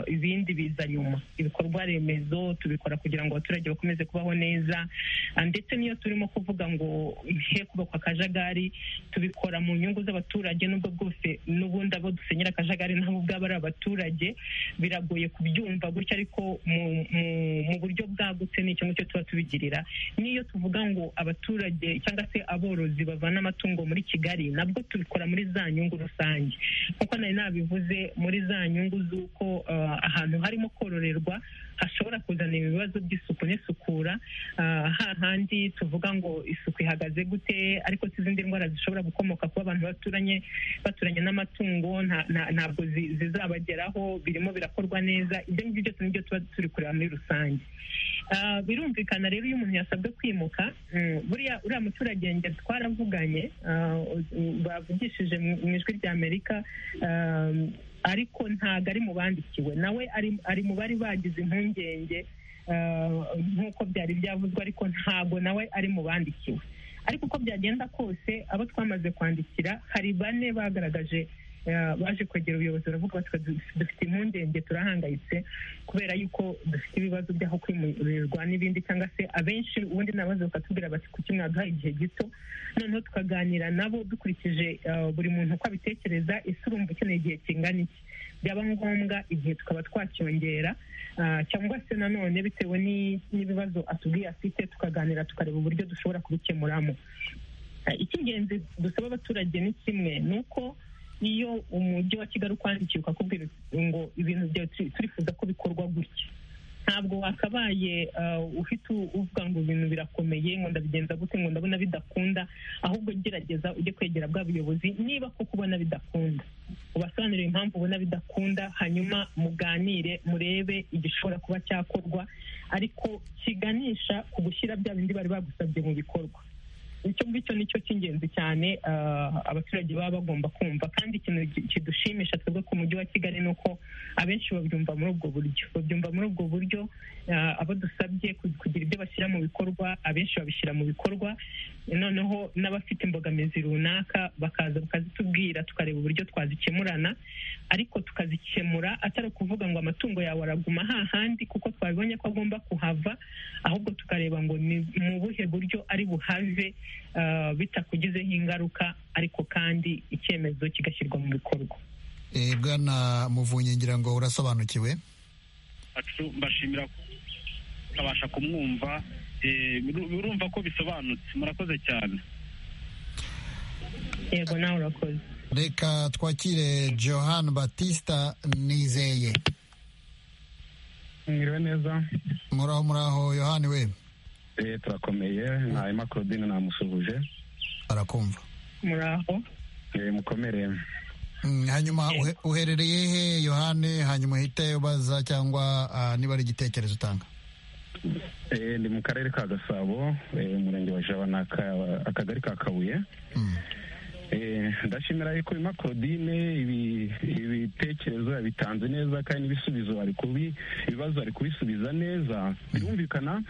ibindi biza nyuma ibikorwa remezo tubikora kugira ngo abaturage bakomeze kubaho neza ndetse n'iyo turimo kuvuga ngo he kubakwa akajagari tubikora mu nyungu z'abaturage n'ubwo bwose n'ubundi abo dusenyera akajagari nabo ubwabo ari abaturage biragoye kubyumva gutya ariko mu buryo bwagutse ni icyo ngicyo tuba tubigirira n'iyo tuvuga ngo abaturage cyangwa se aborozi bavana amatungo muri kigali nabwo tubikora muri za nyungu rusange kuko nari nabivuze muri za nyungu z'uko ahantu harimo kororerwa hashobora kuzana ibibazo by'isuku n'isukura hahandi tuvuga ngo isuku ihagaze gute ariko n'izindi ndwara zishobora gukomoka kuba abantu baturanye baturanye n'amatungo ntabwo zizabageraho birimo birakorwa neza ibyo ngibyo byose nibyo tuba turi kureba muri rusange birumvikana rero iyo umuntu yasabwe kwimuka buriya uriya muturage ngeri twaravuganye bavugishije mu ijwi ry'amerika ariko ntabwo ari mu bandikiwe nawe ari mu bari bagize impungenge nk'uko byari byavuzwe ariko ntabwo nawe ari mu bandikiwe ariko uko byagenda kose abo twamaze kwandikira hari bane bagaragaje baje kwegera ubuyobozi baravuga bati dufite impungenge turahangayitse kubera yuko dufite ibibazo by'aho kwimurirwa n'ibindi cyangwa se abenshi ubundi nabaze bakatubwira bati kuki mwaduha igihe gito noneho tukaganira nabo dukurikije buri muntu uko abitekereza ese urumva ukeneye igihe kingana iki byaba ngombwa igihe tukaba twacyongera cyangwa se nanone bitewe n'ibibazo atubwiye afite tukaganira tukareba uburyo dushobora kubikemuramo icy'ingenzi dusaba abaturage ni kimwe ni uko iyo umujyi wa kigali ukwandikiye ukakubwira ngo ibintu byawe turifuza ko bikorwa gutya ntabwo wakabaye ufite uvuga ngo ibintu birakomeye ngo ndabigenza gute ngo ndabona bidakunda ahubwo gerageza ujye kwegera bwa buyobozi niba kuko ubona bidakunda ubasobanurire impamvu ubona bidakunda hanyuma muganire murebe igishobora kuba cyakorwa ariko kiganisha ku gushyira bya bindi bari bagusabye mu bikorwa icyo ngicyo ni cyo cy'ingenzi cyane abaturage baba bagomba kumva kandi ikintu kidushimisha twebwe ku mujyi wa kigali ni uko abenshi babyumva muri ubwo buryo babyumva muri ubwo buryo abo dusabye kugira ibyo bashyira mu bikorwa abenshi babishyira mu bikorwa noneho n'abafite imbogamizi runaka bakaza bakazitubwira tukareba uburyo twazikemurana ariko tukazikemura atari ukuvuga ngo amatungo yawe araguma hahandi kuko twabibonye ko agomba kuhava ahubwo tukareba ngo ni mu buhe buryo ari buhave bitakugizeho ingaruka ariko kandi icyemezo kigashyirwa mu bikorwa bwana muvunyi ngira ngo urasobanukiwe mbashimira ukabasha kumwumva urumva ko bisobanutse murakoze cyane yego nawe urakoze reka twakire johan batista nizeye mwiriwe neza muraho muraho yohani we eee turakomeye mwarimu claudine namusuhuje arakumva muraho eee mukomere hanyuma uherereye he yohani hanyuma uhite ubaza cyangwa niba ari igitekerezo utanga eee ni mu karere ka gasabo umurenge wa jaba ni akagari ka kabuye ndashimira yuko bima claudine ibitekerezo yabitanze neza kandi n'ibisubizo bari kubi ibibazo bari kubisubiza neza birumvikana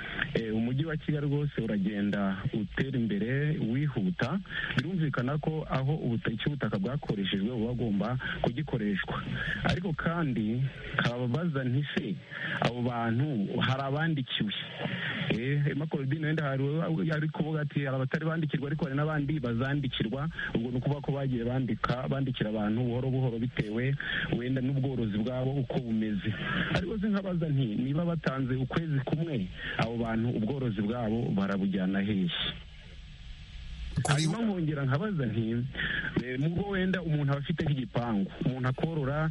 umujyi wa kigali rwose uragenda utera imbere wihuta birumvikana ko aho ubutaka bwakoreshejwe buba bugomba kugikoreshwa ariko kandi kababaza ntise abo bantu hari abandikiwe bima claudine wenda hari kuvuga ati hari abatari bandikirwa ariko hari n'abandi bazandikirwa ubwo ni ukuvuga ko bagiye bandika bandikira abantu buhoro buhoro bitewe wenda n'ubworozi bwabo uko bumeze ariko nkabaza nti niba batanze ukwezi kumwe abo bantu ubworozi bwabo barabujyana hehe hanyuma nkongera nkabaza nti nubwo wenda umuntu aba afite nk'igipangu umuntu akorora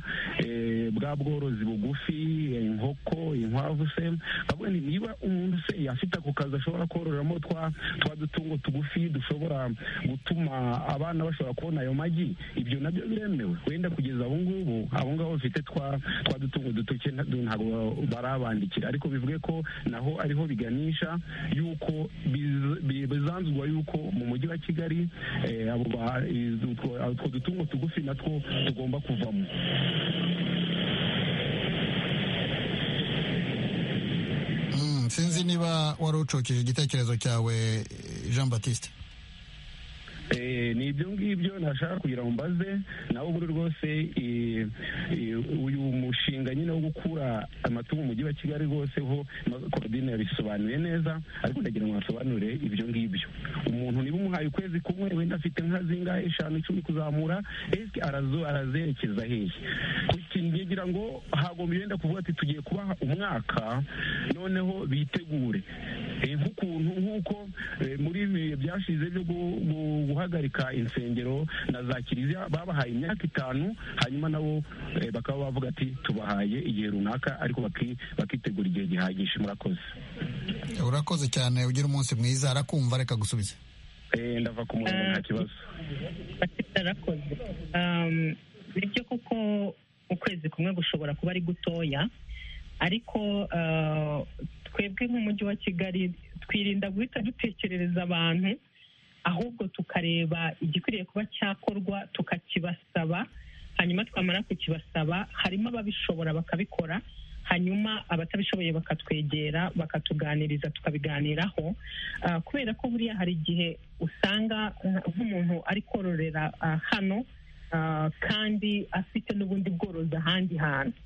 bwa bworozi bugufi inkoko inkwavu se nkavuga nti niba umuntu se afite ako kazi ashobora kororeramo twa dutungo tugufi dushobora gutuma abana bashobora kubona ayo magi ibyo nabyo biremewe wenda kugeza ubu ngubu abo ngabo bafite twa dutungo dutoke ntabwo barabandikira ariko bivuge ko naho ariho biganisha y'uko bizanzwa y'uko mu mujyi wa kigali utwo dutungo tugufi natwo tugomba kuvamo sinzi niba wari ucokeje igitekerezo cyawe jean batiste ni ibyo ngibyo ntashaka kugira ngo mbaze nawe ubu rwose uyu mushinga nyine wo gukura amatungo mu mujyi wa kigali rwose ho korodine yabisobanuye neza ariko ndagira ngo asobanure ibyo ngibyo umuntu niba umuhaye ukwezi kumwe wenda afite inka zingahe eshanu icumi kuzamura esike arazerekeza hehe kugira ngo hagomba wenda kuvuga ati tugiye kubaha umwaka noneho bitegure nk'ukuntu nk'uko muri ibi bihe byashize byo guha guhagarika insengero na za kiliziya babahaye imyaka itanu hanyuma nabo bakaba bavuga ati tubahaye igihe runaka ariko bakitegura igihe gihagije murakoze urakoze cyane ugira umunsi mwiza arakumva reka gusubiza ndava ku murongo nta kibazo arakoze bityo kuko ukwezi kumwe gushobora kuba ari gutoya ariko twebwe nk'umujyi wa kigali twirinda guhita dutekerereza abantu ahubwo tukareba igikwiriye kuba cyakorwa tukakibasaba hanyuma twamara kukibasaba harimo ababishobora bakabikora hanyuma abatabishoboye bakatwegera bakatuganiriza tukabiganiraho kubera ko buriya hari igihe usanga nk'umuntu ari kororera hano kandi afite n'ubundi bworozi ahandi hantu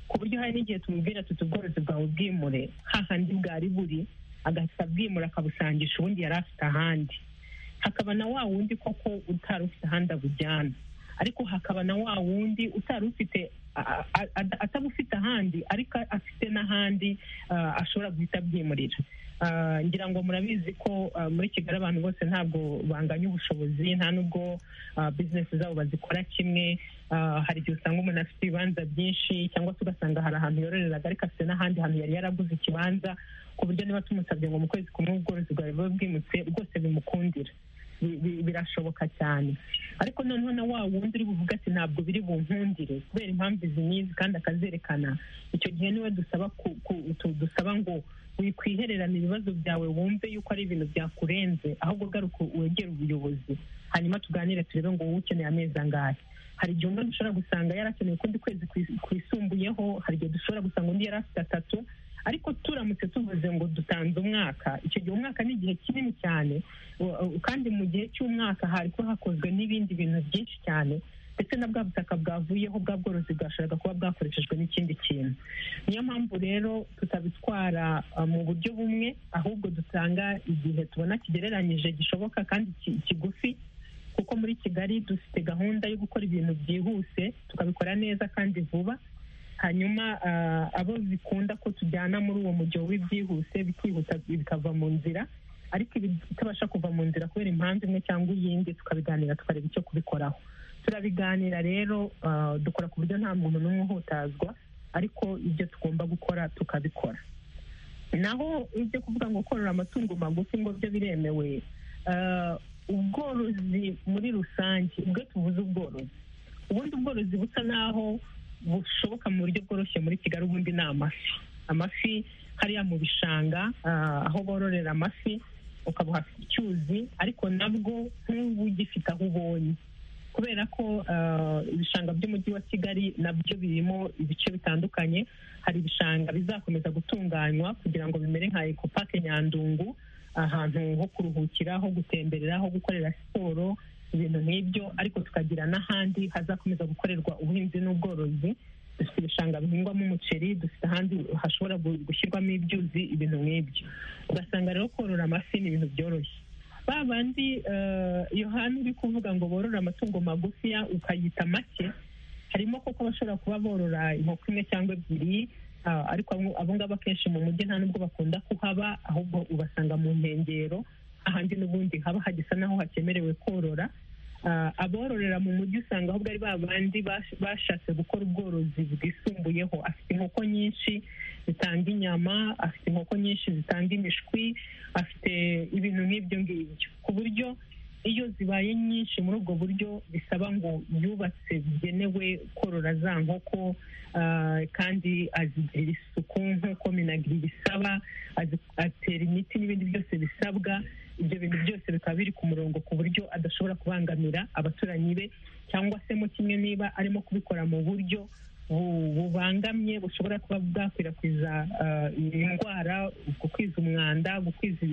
ku buryo hari n'igihe tumubwira tuti ubworozi bwawe bwimure hahandi bwari buri agahita abwimura akabusangisha ubundi yari afite ahandi hakaba na wa wundi koko utari ufite ahandi abujyana ariko hakaba na wa wundi utari ufite atabufite ahandi ariko afite n'ahandi ashobora guhita abyimurira ngira ngo murabizi ko muri kigali abantu bose ntabwo banganya ubushobozi nta n'ubwo bizinesi zabo bazikora kimwe hari igihe usanga umuntu afite ibibanza byinshi cyangwa se ugasanga hari ahantu yororeraga ariko afite n'ahandi hantu yari yaraguze ikibanza ku buryo niba tumusabye ngo mu kwezi kumwe ubworozi bwawe buba bwimutse rwose bimukundira birashoboka cyane ariko noneho na wa wundi uri buvuga ati ntabwo biri bunkundire kubera impamvu izi n'izi kandi akazerekana icyo gihe niwe dusaba dusaba ngo wikwihererana ibibazo byawe wumve yuko ari ibintu byakurenze ahubwo garuka wegere ubuyobozi hanyuma tuganire turebe ngo wowe ukeneye amezi angahe hari igihe umuntu ushobora gusanga yarakeneye ukundi kwezi kwisumbuyeho hari igihe dushobora gusanga undi yari afite atatu ariko turamutse tuvuze ngo dutanze umwaka icyo gihe umwaka ni igihe kinini cyane kandi mu gihe cy'umwaka hari ko hakozwe n'ibindi bintu byinshi cyane ndetse na bwa butaka bwavuyeho bwa bworozi bwashoboraga kuba bwakoreshejwe n'ikindi kintu niyo mpamvu rero tutabitwara mu buryo bumwe ahubwo dutanga igihe tubona kigereranyije gishoboka kandi kigufi kuko muri kigali dufite gahunda yo gukora ibintu byihuse tukabikora neza kandi vuba hanyuma abo bikunda ko tujyana muri uwo mujyo w'ibyihuse bikihuta bikava mu nzira ariko ibitabasha kuva mu nzira kubera impamvu imwe cyangwa iyindi tukabiganira tukareba icyo kubikoraho turabiganira rero dukora ku buryo nta muntu n'umwe uhutazwa ariko ibyo tugomba gukora tukabikora naho ibyo kuvuga ngo korora amatungo magufi ngo byo biremewe ubworozi muri rusange ubwo tuvuze ubworozi ubundi ubworozi busa naho bushoboka mu buryo bworoshye muri kigali ubundi ni amafi amafi hariya mu bishanga aho bororera amafi ukaba uhafite icyuzi ariko nabwo nk'ubu ugifite aho ubonye kubera ko ibishanga by'umujyi wa kigali nabyo birimo ibice bitandukanye hari ibishanga bizakomeza gutunganywa kugira ngo bimere nka ekopake nyandungu ahantu ho kuruhukira ho gutemberera ho gukorera siporo ibintu nk'ibyo ariko tukagira n'ahandi hazakomeza gukorerwa ubuhinzi n'ubworozi dufite ibishanga bihingwamo umuceri dufite ahandi hashobora gushyirwamo ibyuzi ibintu nk'ibyo ugasanga rero korora amafi ni ibintu byoroshye ba bandi yohani uri kuvuga ngo borore amatungo magufiya ukayita make harimo kuko bashobora kuba borora inkoko imwe cyangwa ebyiri ariko abo ngabo akenshi mu mujyi nta n'ubwo bakunda kuhaba ahubwo ubasanga mu nkengero ahandi n'ubundi haba hagisa naho hakemerewe korora abororera mu mujyi usanga ahubwo ari ba bandi bashatse gukora ubworozi bwisumbuyeho afite inkoko nyinshi zitanga inyama afite inkoko nyinshi zitanga imishwi afite ibintu nk'ibyo ngibyo ku buryo iyo zibaye nyinshi muri ubwo buryo bisaba ngo yubatse bigenewe korora za nkoko kandi azigirira isuku nk'uko minagiri bisaba atera imiti n'ibindi byose bisabwa ibyo bintu byose bikaba biri ku murongo ku buryo adashobora kubangamira abaturanyi be cyangwa se mo kimwe niba arimo kubikora mu buryo bubangamye bushobora kuba bwakwirakwiza indwara gukwiza umwanda gukwiza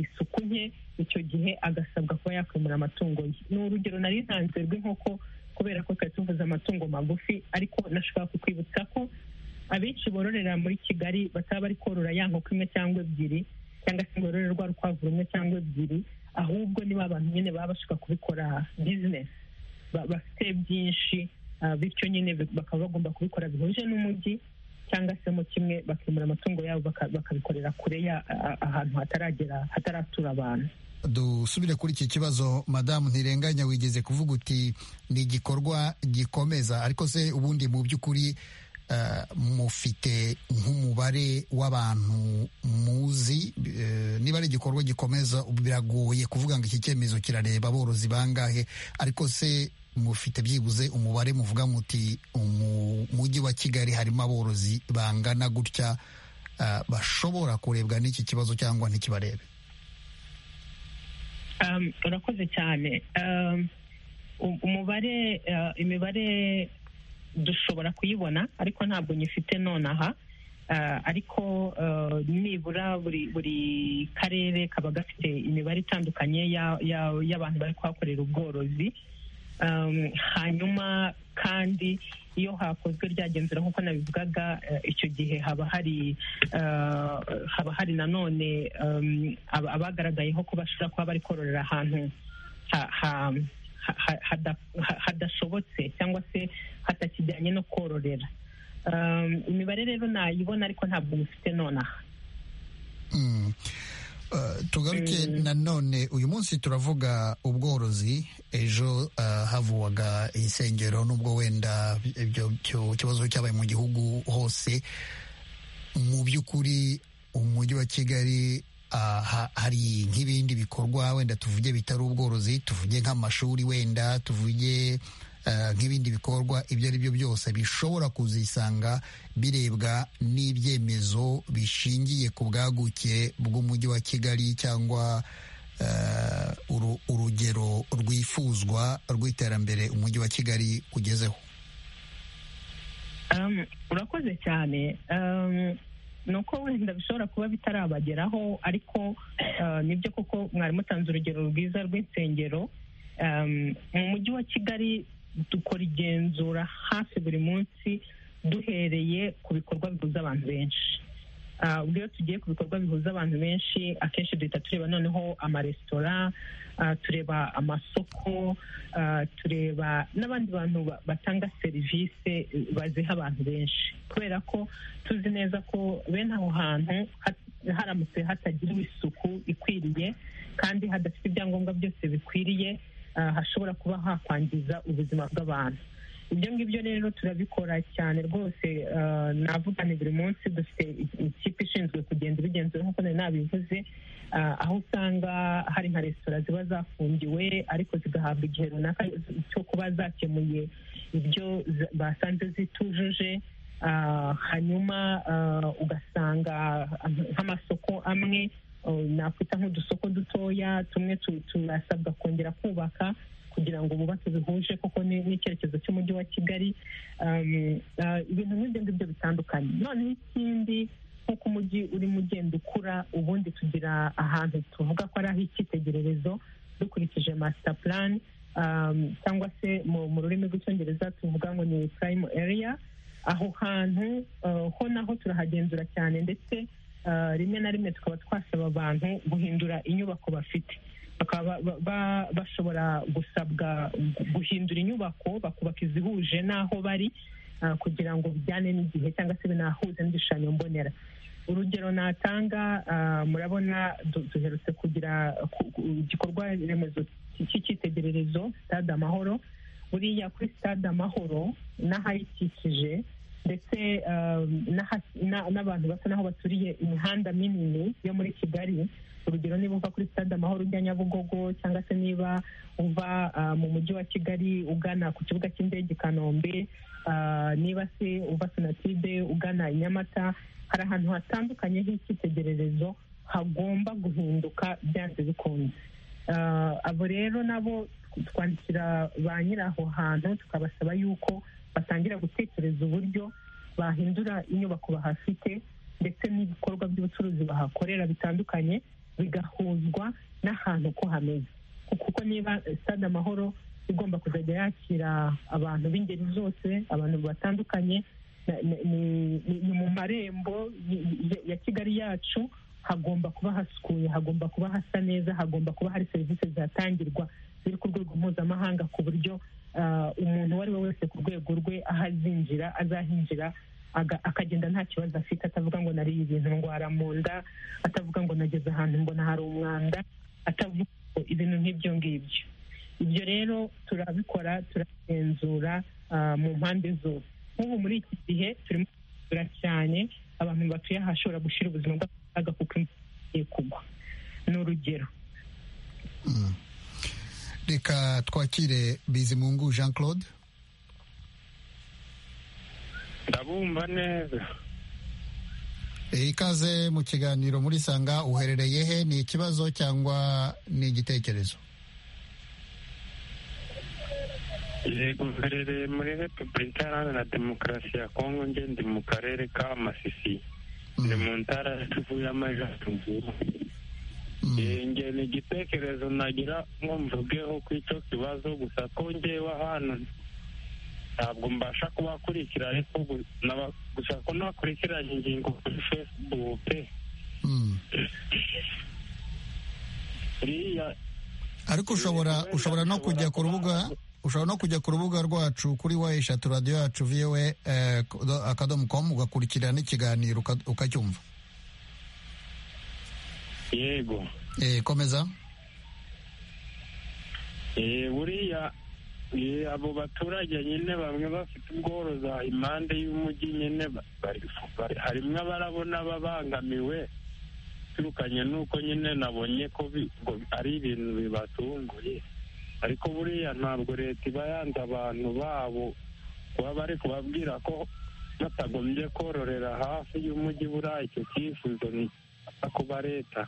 isuku nke icyo gihe agasabwa kuba yakwimura amatungo ye ni urugero nari ntanze rw'inkoko kubera ko twari tuvuze amatungo magufi ariko nashobora kukwibutsa ko abenshi bororera muri kigali bataba bari korora ya nkoko imwe cyangwa ebyiri cyangwa se ngo rwa rukwavu rumwe cyangwa ebyiri ahubwo niba abantu nyine baba bashobora kubikora bizinesi bafite byinshi bityo nyine bakaba bagomba kubikora bihuje n'umujyi cyangwa se mu kimwe bakimura amatungo yabo bakabikorera kure ahantu hataragera hataratura abantu dusubire kuri iki kibazo madamu ntirenganya wigeze kuvuga uti ni igikorwa gikomeza ariko se ubundi mu by'ukuri mufite nk'umubare w'abantu muzi niba ari igikorwa gikomeza biragoye kuvuga ngo iki cyemezo kirareba aborozi bangahe ariko se mufite byibuze umubare muvuga muti mu mujyi wa kigali harimo aborozi bangana gutya bashobora kurebwa n'iki kibazo cyangwa ntikibarebe urakoze cyane umubare imibare dushobora kuyibona ariko ntabwo nyifite nonaha ariko nibura buri karere kaba gafite imibare itandukanye y'abantu bari kuhakorera ubworozi hanyuma kandi iyo hakozwe ryagenzura nk'uko nabivugaga icyo gihe haba hari haba hari nanone abagaragayeho ko bashobora kuba bari kororera ahantu hadashobotse cyangwa se hatakijyanye no kororera imibare rero nayibona ariko ntabwo mufite nonaha tugaruke nanone uyu munsi turavuga ubworozi ejo havuwaga insengero n'ubwo wenda ibyo kibazo cyabaye mu gihugu hose mu by'ukuri umujyi wa kigali hari nk'ibindi bikorwa wenda tuvuge bitari ubworozi tuvuge nk'amashuri wenda tuvuge nk'ibindi bikorwa ibyo ari byo byose bishobora kuzisanga birebwa n'ibyemezo bishingiye ku bwaguke bw'umujyi wa kigali cyangwa urugero rwifuzwa rw'iterambere umujyi wa kigali ugezeho urakoze cyane ni uko wenda bishobora kuba bitarabageraho ariko nibyo koko mwari mutanze urugero rwiza rw'insengero mu mujyi wa kigali dukora igenzura hafi buri munsi duhereye ku bikorwa bihuza abantu benshi ubwo iyo tugiye ku bikorwa bihuza abantu benshi akenshi duhita tureba noneho amaresitora tureba amasoko tureba n'abandi bantu batanga serivisi baziha abantu benshi kubera ko tuzi neza ko bene aho hantu haramutse hatagiriwe isuku ikwiriye kandi hadafite ibyangombwa byose bikwiriye hashobora kuba hakwangiza ubuzima bw'abantu ibyo ngibyo rero turabikora cyane rwose navugane buri munsi dufite ikipe ishinzwe kugenda ibigenzura nk'uko nari nabivuze aho usanga hari nka resitora ziba zafungiwe ariko zigahabwa igihe runaka cyo kuba zakemuye ibyo basanze zitujuje hanyuma ugasanga nk'amasoko amwe nakwita nk'udusoko dutoya tumwe turasabwa kongera kubaka kugira ngo bubake bihuje kuko n'icyerekezo cy'umujyi wa kigali ibintu nk'ibyo ngibyo bitandukanye noneho ikindi nk'uko umujyi urimo ugenda ukura ubundi tugira ahantu tuvuga ko ari ah'icyitegererezo dukurikije masita plan cyangwa se mu rurimi rw'icyongereza tuvuga ngo ni prime area aho hantu ho naho turahagenzura cyane ndetse rimwe na rimwe tukaba twasaba abantu guhindura inyubako bafite bakaba bashobora gusabwa guhindura inyubako bakubaka izihuje n'aho bari kugira ngo bijyane n'igihe cyangwa se binahuze n'igishushanyo mbonera urugero natanga murabona duherutse kugira igikorwa remezo cy'icyitegererezo sitade amahoro buriya kuri sitade amahoro n'ahayikikije ndetse n'abantu basa n'aho baturiye imihanda minini yo muri kigali urugero niba uva kuri stade amahoro ujya nyabugogo cyangwa se niba uva mu mujyi wa kigali ugana ku kibuga cy'indege i kanombe niba se uva sonatide ugana i nyamata hari ahantu hatandukanye h'icyitegererezo hagomba guhinduka byanze bikunze abo rero nabo twandikira ba nyiri aho hantu tukabasaba yuko batangira gutekereza uburyo bahindura inyubako bahafite ndetse n'ibikorwa by'ubucuruzi bahakorera bitandukanye bigahuzwa n'ahantu ko hameze kuko niba stade amahoro igomba kuzajya yakira abantu b'ingeri zose abantu batandukanye ni mu marembo ya kigali yacu hagomba kuba hasukuye hagomba kuba hasa neza hagomba kuba hari serivisi zihatangirwa ziri ku rwego mpuzamahanga ku buryo umuntu uwo ari we wese ku rwego rwe aho azinjira azahinjira akagenda nta kibazo afite atavuga ngo nariye ibintu ndwara mu nda atavuga ngo nageze ahantu mbona hari umwanda atavuga ko ibintu nk'ibyo ngibyo ibyo rero turabikora turagenzura mu mpande zose nk'ubu muri iki gihe turimo kugenzura cyane abantu batuye ahashobora gushyira ubuzima bwabo mu kaga kuko imvura igiye kugwa ni urugero reka twakire bizimungu jean claude ndabumva neza ikaze mu kiganiro muri sanga uherereye he ni ikibazo cyangwa ni igitekerezo yego uherereye muri repubulika iharanira demokarasi ya kongo nge ndi mu karere ka masisi ni mu ntara tuvu y'amajyaruguru nge ni igitekerezo nagira ngo mvugeho ku icyo kibazo gusa ko ngewe hano ntabwo mbasha kubakurikira ariko gusa ko nakurikiranye ingingo kuri fesibuke ariko ushobora ushobora no kujya ku rubuga ushobora no kujya ku rubuga rwacu kuri wa eshatu radiyo yacu viwe akadomo komu ugakurikirana n'ikiganiro ukacyumva yego komeza buriya abo baturage nyine bamwe bafite ubworoza impande y'umujyi nyine harimo abarabona babangamiwe turukanye nuko nyine nabonye ko ari ibintu bibatunguye ariko buriya ntabwo leta iba yanze abantu babo kuba bari kubabwira ko batagombye kororera hafi y'umujyi buriya icyo cyifuzo ni kuba leta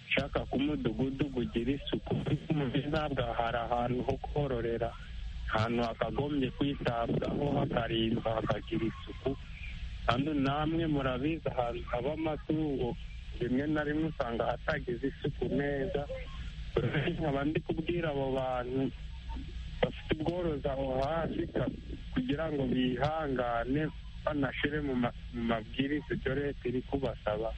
ishaka ko umudugudu ugira isuku umujyi ntabwo hari ahantu ho kororera ahantu hakagombye kwitabwaho hakarindwa hakagira isuku kandi namwe murabizi ahantu haba amatungo rimwe na rimwe usanga hatagize isuku neza nkaba ndi kubwira abo bantu bafite ubworozi aho hafi kugira ngo bihangane banashyire mu mabwiriza ibyo leta iri kubasaba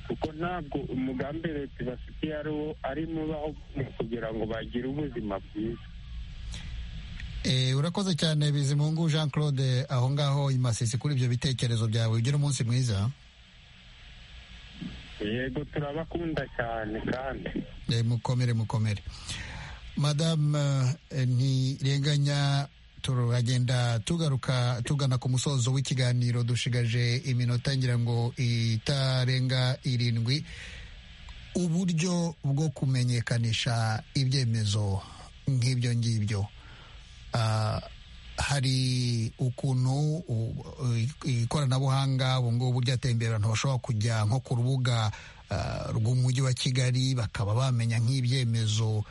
kuko ntabwo umugambi leta ibafitiye ari wo ari mubaho kugira ngo bagire ubuzima bwiza urakoze cyane bizimungu jean claude aho ngaho imasisi kuri ibyo bitekerezo byawe ugira umunsi mwiza yego turabakunda cyane kandi mukomere mukomere madamu ntirenganya turagenda tugaruka tugana ku musozo w'ikiganiro dushigaje iminota ngira ngo itarenga irindwi uburyo bwo kumenyekanisha ibyemezo nk'ibyo ngibyo hari ukuntu ikoranabuhanga ubu ngubu ryateye imbere abantu bashobora kujya nko ku rubuga rw'umujyi wa kigali bakaba bamenya nk'ibyemezo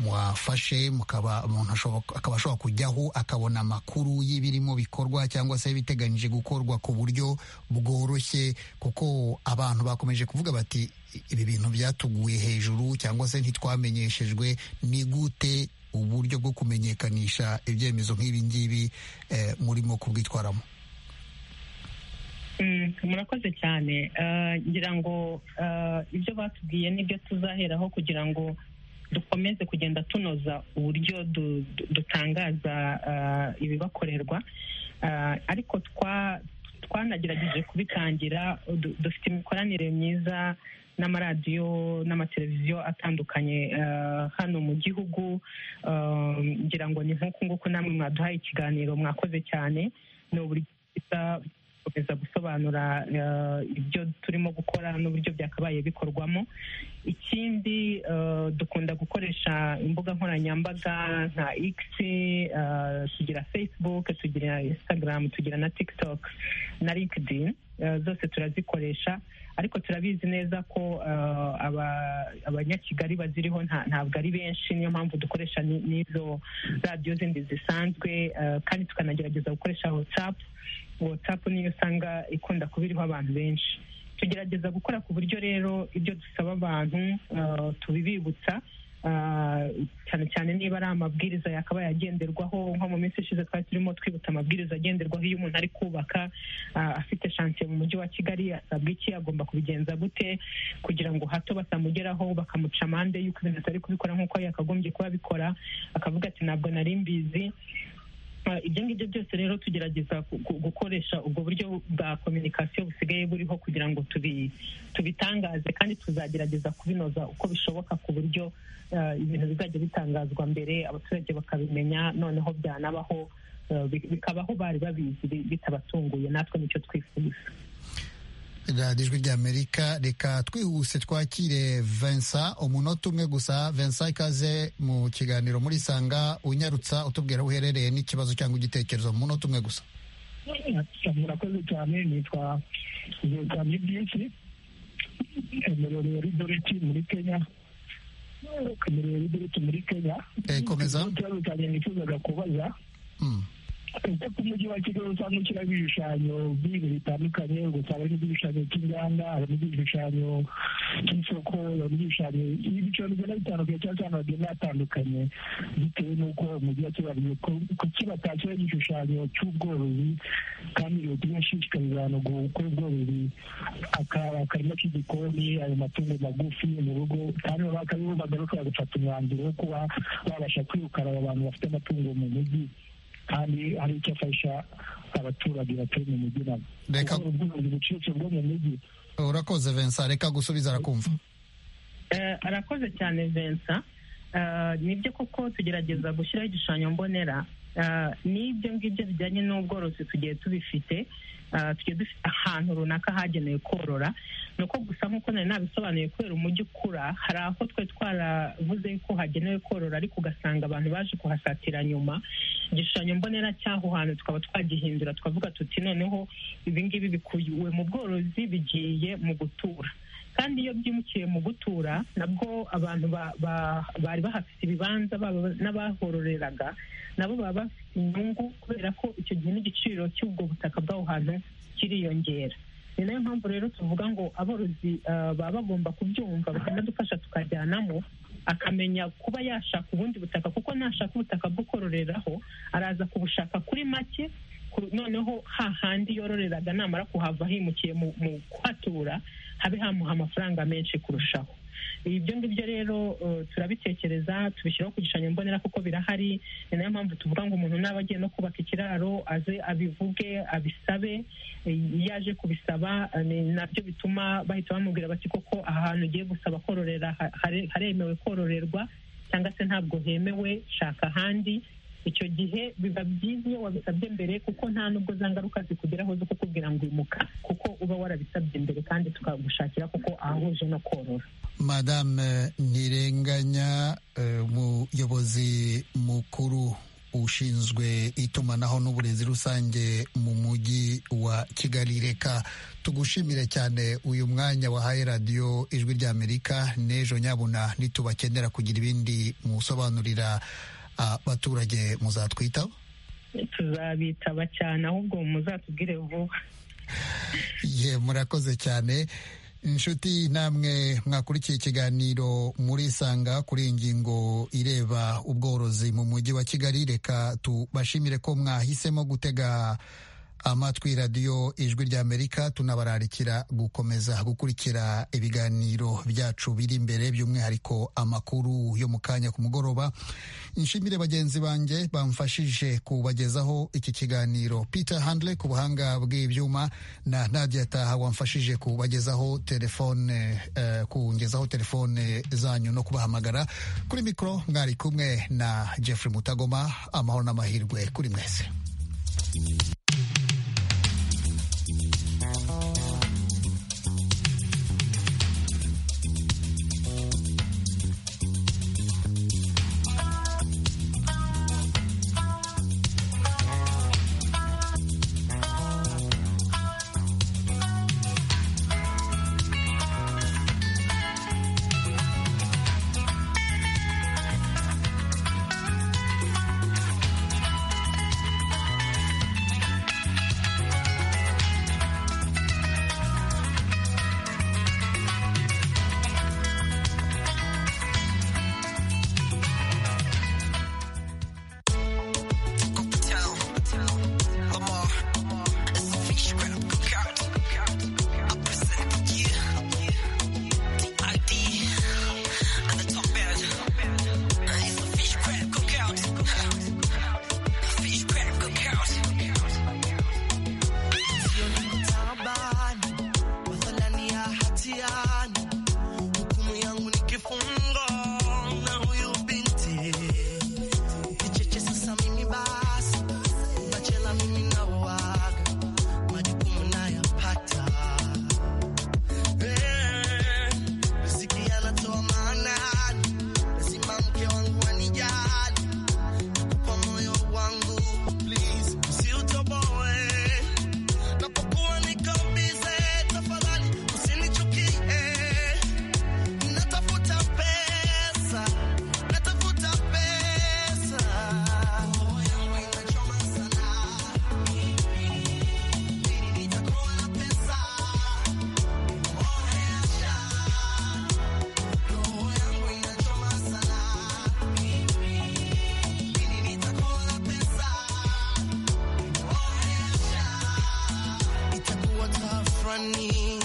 mwafashe mukaba umuntu akaba ashobora kujyaho akabona amakuru y'ibirimo bikorwa cyangwa se biteganyije gukorwa ku buryo bworoshye kuko abantu bakomeje kuvuga bati ibi bintu byatuguye hejuru cyangwa se ntitwamenyeshejwe ni gute uburyo bwo kumenyekanisha ibyemezo nk'ibi ngibi murimo kubwitwaramo murakoze cyane ngira ngo ibyo batubwiye nibyo tuzaheraho kugira ngo dukomeze kugenda tunoza uburyo dutangaza ibibakorerwa ariko twanagerageje kubitangira dufite imikoranire myiza n'amaradiyo n'amateleviziyo atandukanye hano mu gihugu ngira ngo ni nk'uku nguku namwe mwaduhaye ikiganiro mwakoze cyane ni uburyo bwiza gukomeza gusobanura ibyo turimo gukora n'uburyo byakabaye bikorwamo ikindi dukunda gukoresha imbuga nkoranyambaga nka x tugira facebook tugira instagram tugira na tiktok na linkedin zose turazikoresha ariko turabizi neza ko abanyakigali baziriho ntabwo ari benshi niyo mpamvu dukoresha n'izo radiyo zindi zisanzwe kandi tukanagerageza gukoresha watsapu watsapu niyo usanga ikunda kuba iriho abantu benshi tugerageza gukora ku buryo rero ibyo dusaba abantu tubibibutsa cyane cyane niba ari amabwiriza yakabaye agenderwaho nko mu minsi ishize twari turimo twibutsa amabwiriza agenderwaho iyo umuntu ari kubaka afite shansiye mu mujyi wa kigali asabwa iki agomba kubigenza gute kugira ngo hato batamugeraho bakamuca amande y'uko ibintu atari kubikora nk'uko yakagombye kuba abikora akavuga ati ntabwo nari mbizi ibyo ngibyo byose rero tugerageza gukoresha ubwo buryo bwa kominikasiyo busigaye buriho kugira ngo tubitangaze kandi tuzagerageza kubinoza uko bishoboka ku buryo ibintu bizajya bitangazwa mbere abaturage bakabimenya noneho byanabaho bikabaho bari babizi bitabatunguye natwe nicyo twifuza radiyo ijwi ry'amerika reka twihuse twakire Vincent umunota umwe gusa Vincent ikaze mu kiganiro muri sanga unyarutsa utubwira aho uherereye n'ikibazo cyangwa igitekerezo mu munota umwe gusa murakoze cyane nitwa zitanye byinshi emerere ridoreti muri kenya emerere ridoreti muri kenya komeza ikibazo cyanjye nifuzaga kubaza ese ku mujyi wa kigali usanga ushyiraho ibishushanyo by'ibintu bitandukanye ugasanga harimo igishushanyo cy'inganda harimo igishushanyo cy'isoko harimo igishushanyo ibiciro bigenda bitandukanye cyangwa se ahantu hagenda hatandukanye bitewe n'uko umujyi wa kigali kuki batashyiraho igishushanyo cy'ubworozi kandi leta igashishikariza abantu gukora ubworozi akarima k'igikoni ayo matungo magufi mu rugo kandi baba bakaba bagaruka bagafata umwanzuro wo kuba babasha kwirukana abo bantu bafite amatungo mu mujyi kandi hari icyo afasha abaturage batuye mu mujyi nabo reka ubworozi bucitse bwo mu mujyi urakoze Vincent reka gusubiza arakumva arakoze cyane Vincent nibyo koko tugerageza gushyiraho igishushanyo mbonera n'ibyo ngibyo bijyanye n'ubworozi tugiye tubifite tugiye dufite ahantu runaka hagenewe korora ni uko gusa nk'uko nari nabisobanuye kubera umujyi ukura hari aho twe twaravuze ko hagenewe korora ariko ugasanga abantu baje kuhasatira nyuma igishushanyo mbonera cy'aho hantu tukaba twagihindura tukavuga tuti noneho ibingibi bikuwe mu bworozi bigiye mu gutura kandi iyo byimukiye mu gutura nabwo abantu bari bahafite ibibanza n'abahororeraga nabo baba bafite inyungu kubera ko icyo gihe n'igiciro cy'ubwo butaka bw'aho hantu kiriyongera ni nayo mpamvu rero tuvuga ngo aborozi baba bagomba kubyumva bakanadufasha tukajyanamo akamenya kuba yashaka ubundi butaka kuko nashaka ubutaka bwo kororeraho araza kubushaka kuri make noneho hahandi yororeraga namara kuhava himukiye mu kuhatura habe hamuha amafaranga menshi kurushaho ibyo ngibyo rero turabitekereza tubishyiraho ku gishushanyo mbonera kuko birahari ni nayo mpamvu tuvuga ngo umuntu naba agiye no kubaka ikiraro aze abivuge abisabe iyo aje kubisaba ni nabyo bituma bahita bamubwira bati koko aha hantu ugiye gusaba kororera haremewe kororerwa cyangwa se ntabwo hemewe shaka ahandi icyo gihe biba byiza iyo wabisabye mbere kuko nta nubwo za ngaruka zikugeraho zo kukubwira ngo imuka kuko uba warabisabye mbere kandi tukagushakira kuko ahahuje no korora madame ntirenganya umuyobozi mukuru ushinzwe itumanaho n'uburezi rusange mu mujyi wa kigali reka tugushimire cyane uyu mwanya wahaye radiyo ijwi ry'amerika n'ejo nyabuna nitubakenera kugira ibindi musobanurira abaturage muzatwitaho tuzabitaba cyane ahubwo muzatubwire vuba ye murakoze cyane inshuti namwe mwakurikiye ikiganiro murisanga kuri iyi ngingo ireba ubworozi mu mujyi wa kigali reka tubashimire ko mwahisemo gutega amatwi radiyo ijwi ry'amerika tunabararikira gukomeza gukurikira ibiganiro byacu biri imbere by'umwihariko amakuru yo mu kanya ku mugoroba nshimire bagenzi banjye bamfashije kubagezaho iki kiganiro peter handle ku buhanga bw'ibyuma na nadia taha wamfashije kubagezaho telefone uh, kungezaho telefone zanyu no kubahamagara kuri mikoro mwari kumwe na jeffrey mutagoma amahoro n'amahirwe kuri mwese mimi nawaga majukumu nayapata Eh, muziki yanatoa maana lazima mke wangu anijali kwa moyo wangu please usiutoboe napokuwa niko busy tafadhali usinichukie Natafuta pesa, natafuta pesa. Moyo wangu inachoma sana. Lini nitakuwa na pesa? Onesha. Roho yangu inachoma sana. Lini nitakuwa na pesa? Onesha. Itakuwa tafrani